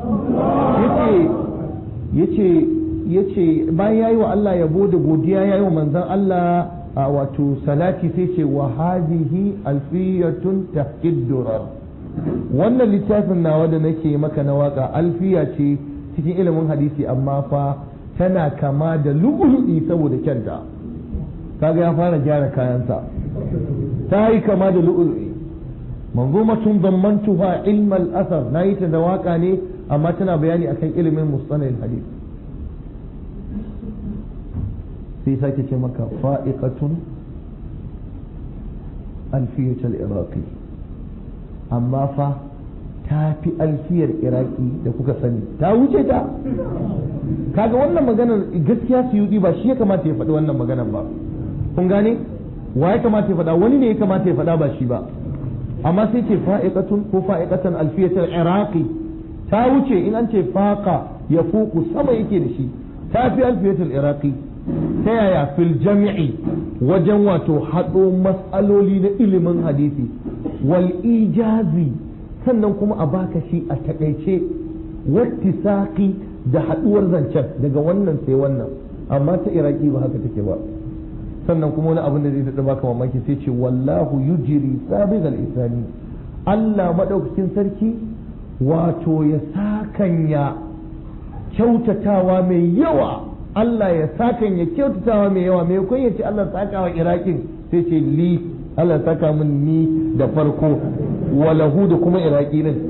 Speaker 1: yace yace bayan yayi wa Allah yabo da godiya yayi wa manzon Allah wato salati sai ce wa hadhihi alfiyatun tahkid durar wannan littafin nawa da nake maka na waka alfiya ce cikin ilimin hadisi amma fa tana kama da lu'ulu'i saboda kyanta kaga ya fara gyara kayansa ta yi kama da lu'ulu'i manzumatun zammantuha ilmal asar na yi ta da waka ne amma tana bayani akan ilimin mustanil hadis sai sake ce maka fa'iqatun alfiyatul iraqi amma fa ta fi alfiyar iraki da kuka sani ta wuce ta kaga wannan maganar gaskiya su yi ba shi ya kamata ya faɗi wannan maganar ba kun gane wa ya kamata ya faɗa wani ne ya kamata ya faɗa ba shi ba amma sai ce fa'iqatun ko fa'iqatan alfiyatul iraqi ta wuce in an ce faqa ya fuku sama yake da shi ta fi alfiyatul iraqi ta yaya fil jami'i wajen wato haɗo matsaloli na ilimin hadisi wal ijazi sannan kuma a baka shi a takaice wattisaqi da haɗuwar zancen daga wannan sai wannan amma ta iraki ba haka take ba sannan kuma wani abin da zai daɗa baka mamaki sai ce wallahu yujiri sabiq al-isani Allah madaukakin sarki wato ya sakanya kyautatawa mai yawa Allah ya sakanya kyautatawa mai yawa mai kun ya ce Allah sakawa irakin sai ce li Allah saka min ni da farko walahu da kuma iraki din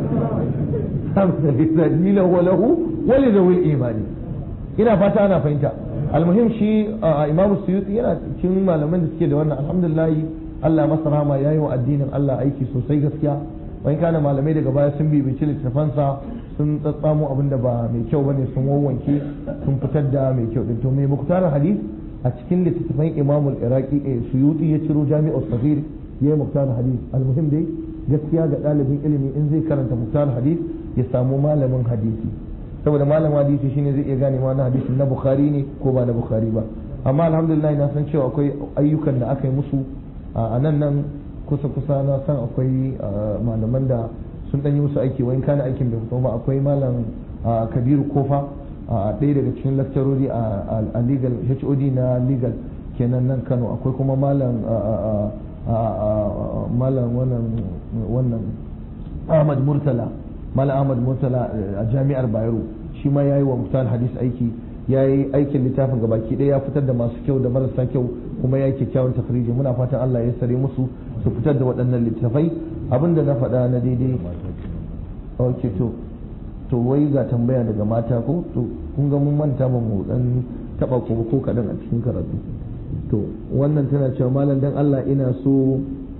Speaker 1: ni lahu walahu wali zawil imani ina fata ana fahimta almuhim shi imamu suyuti yana cikin malaman da suke da wannan alhamdulillah Allah masa rahama yayi wa addinin Allah aiki sosai gaskiya wani kana malamai daga baya sun bibici littafansa sun tsatsamo abin da ba mai kyau bane sun wawwanke sun fitar da mai kyau din to mai muktar hadis a cikin littattafan imamul iraki suyuti ya ciro jami'ar safir yayi muktar hadis almuhim dai gaskiya ga ɗalibin ilimi in zai karanta muktar hadis ya samu malamin hadisi saboda malamin hadisi shine zai iya gane ma na hadisin na bukhari ne ko ba na bukhari ba amma alhamdulillah na san cewa akwai ayyukan da aka yi musu a nan nan kusa kusa na san akwai malaman da sun ɗan yi musu aiki wani kana aikin bai fito ba akwai malam kabiru kofa
Speaker 3: a ɗaya daga cikin lakcarori a legal HOD na legal kenan nan Kano akwai kuma malam malam wannan wannan Ahmad Murtala malam Ahmad Murtala a jami'ar Bayero shi ma yayi wa Muftal Hadis aiki yayi aikin littafin gabaki ɗaya ya fitar da masu kyau da marasa kyau kuma yayi kyakkyawan takhriji muna fatan Allah ya sare musu su fitar da waɗannan littafai abinda na faɗa na daidai okay to to wai ga tambaya daga mata ko to kun ga mun manta ba mu dan taba ko ko kadan a cikin karatu to wannan tana cewa malam dan Allah ina so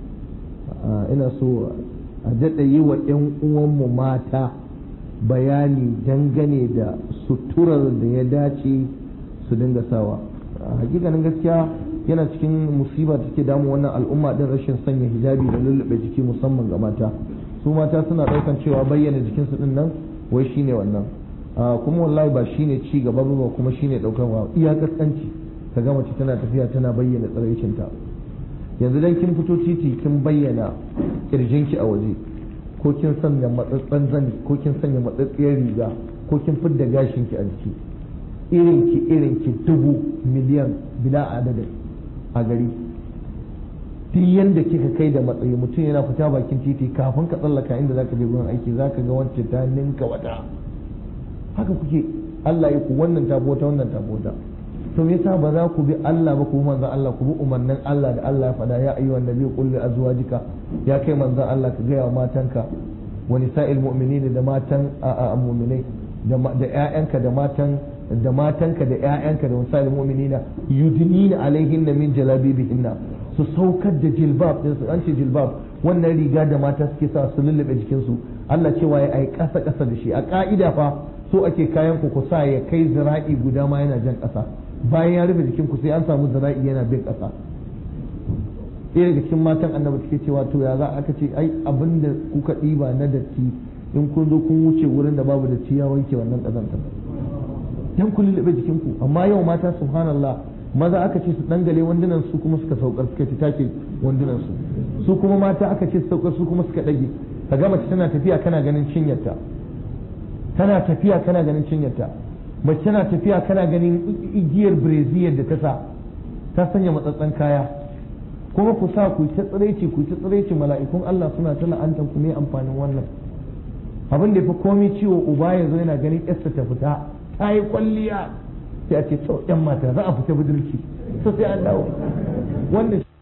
Speaker 3: ina so a daɗa yi wa ƴan uwanmu mata bayani dangane da suturar da ya dace su dinga sawa hakikanin gaskiya yana cikin musiba da take damu wannan al'umma din rashin sanya hijabi da lullube jiki musamman ga mata su mata suna ɗaukan cewa bayyana jikinsu din nan wai shine wannan kuma wallahi ba shine ci gaba ba kuma shine daukar wa iya kaskanci ka ga mace tana tafiya tana bayyana tsaraicinta yanzu dan kin fito titi kin bayyana kirjinki a waje ko kin sanya matsatsan zani ko kin sanya matsatsiyar riga ko kin fidda gashinki a jiki irinki irinki dubu miliyan bila adadin a gari duk yanda kika kai da matsayi mutum yana fita bakin titi kafin ka tsallaka inda zaka je gurin aiki zaka ga wacce ta ninka wata haka kuke Allah ya ku wannan tabota wannan tabota to me yasa ba za ku bi Allah ba ku bi manzon Allah ku bi umarnin Allah da Allah ya faɗa ya ayyuhan nabi qul li azwajika ya kai manzon Allah ka gaya wa matanka wa nisa'il mu'minina da matan a mu'minai da ƴaƴanka da matan da matanka da ƴaƴanka da nisa'il mu'minina yudnina alaihinna min jalabibihinna su saukar da jilbab din su an ce jilbab wannan riga da mata suke sa su lullube jikinsu Allah cewa ya ai ƙasa ƙasa da shi a ƙa'ida fa so ake kayan ku ku sa ya kai zira'i guda ma yana jan ƙasa bayan ya rufe jikin ku sai an samu zira'i yana bin ƙasa ɗaya daga cikin matan annabi take cewa to ya za aka ce ai abin da kuka ɗiba na datti in kun zo kun wuce wurin da babu datti ya wanke wannan ƙazantar dan ku lullube jikin ku amma yau mata subhanallah maza aka ce su dangale wandunan su kuma suka saukar suka ci take wandunan su su kuma mata aka ce su saukar su kuma suka dage ka ga mace tana tafiya kana ganin cinyarta tana tafiya kana ganin cinyarta mace tana tafiya kana ganin igiyar breziyar da ta sa ta sanya matsatsan kaya kuma ku sa ku ta tsiraici ku ta tsiraici mala'ikun Allah suna ta la'antan ku me amfanin wannan abin da ya fi komai ciwo uba yanzu yana ganin yarsa ta fita ta yi kwalliya sai a ce to yan mata za a fita budurci so sai an dawo wannan